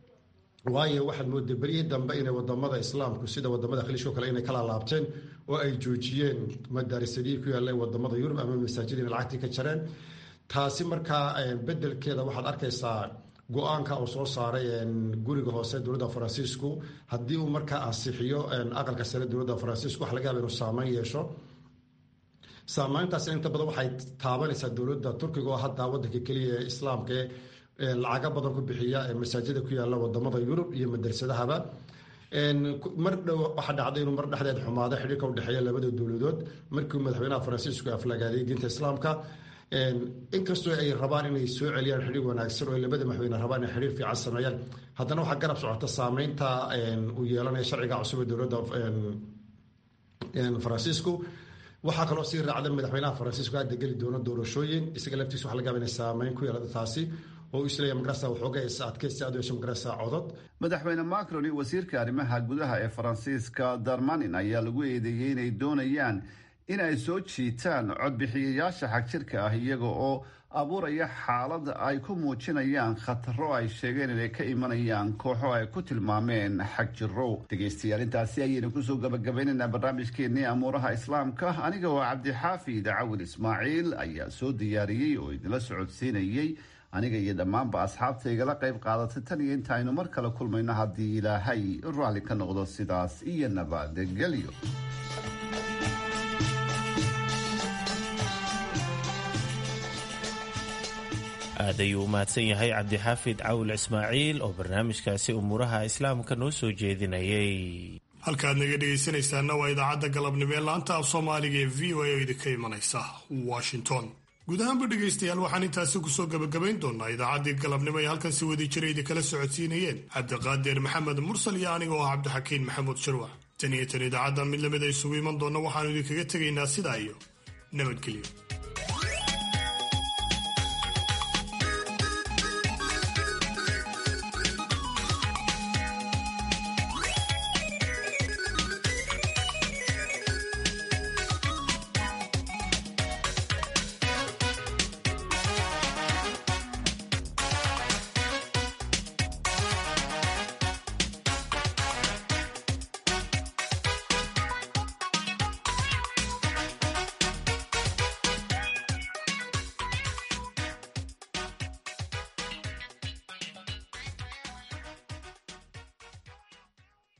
waayo waxaad mooda beryihii dambe inay wadamada islaamku sida wadamada khaliishko kale inay kala laabteen oo ay joojiyeen madaarisadihii ku yaalla wadamada yurub ama masaajid inay lacagtii ka jareen taasi markaa bedelkeeda waxaad arkaysaa go-aanka uu soo saaray guriga hoose dowladda faransiisku haddii uu markaa ansixiyo aqalka sare dowladda faransiisku waxa laga yaaba inuu saameyn yeesho saameyntaasina inta badan waxay taabanaysaa dowladda turkiga oo hadda wadanka keliya ee islaamka ee lacago badan ku bixiya masaajida ku yaalla wadamada yurub iyo madarsadahaba mar dhow waxaa dhacday inuu mar dhexdeed xumaado xidhiirka udhexeeya labada dowladood markii madaxweynaha faransiisku aflagaaday diinta islaamka inkastoo ay rabaan inay soo celiyaan xidhiir wanaagsan oo labada madaxweyne rabaan inay xidhiir fiican sameeyaan haddana waxaa garab socota saameynta uu yeelanaya sharciga cusub ee dowladda faransiisku waxaa kaloo sii raacda madaxweynaha faransiisku hadda geli doono doorashooyin isaga laftiisa waxa laga yaaba inay saameyn ku yeelata taasi oo uu isleeyahay magarasa waxooga adkaysi aad u yeesho magarasa codod madaxweyne macron iyo wasiirka arrimaha gudaha ee faransiiska darmanin ayaa lagu eedeeyey inay doonayaan in ay soo jiitaan codbixiyayaasha xagjirka ah iyaga oo abuuraya xaalad ay ku muujinayaan khataro ay sheegeen inay ka imanayaan kooxo ay ku tilmaameen xagjiro dhegaystayaal intaasi ayaynu kusoo gabagabaynaynaa barnaamijkeennii amuuraha islaamka aniga oo cabdixaafid cawil ismaaciil ayaa soo diyaariyey oo idinla socodsiinayey aniga iyo dhammaanba asxaabta igala qayb qaadatay tan iyo inta aynu mar kale kulmayno haddii ilaahay raalli ka noqdo sidaas iyo nabadgelyo aad ayuu u mahadsan yahay cabdixaafid cawil ismaaciil oo barnaamijkaasi umuuraha islaamka noo soo jeedinayay halkaad naga dhegaysanaysaana waa idaacadda galabnimo ee laanta af soomaaliga ee v o a oo idinka imanaysa washington guud ahaanba dhegaystayaal waxaan intaasi kusoo gabagabayn doonaa idaacaddii galabnimo ee halkan si wadi jira idinkala socodsiinayeen cabdiqaadir maxamed mursal iyo aniga oo cabdixakiin maxamuud shirwac tan iyo tan idaacadda mid lamid a isugu iman doonna waxaanu idinkaga tegaynaa sidaa iyo nabadgelyo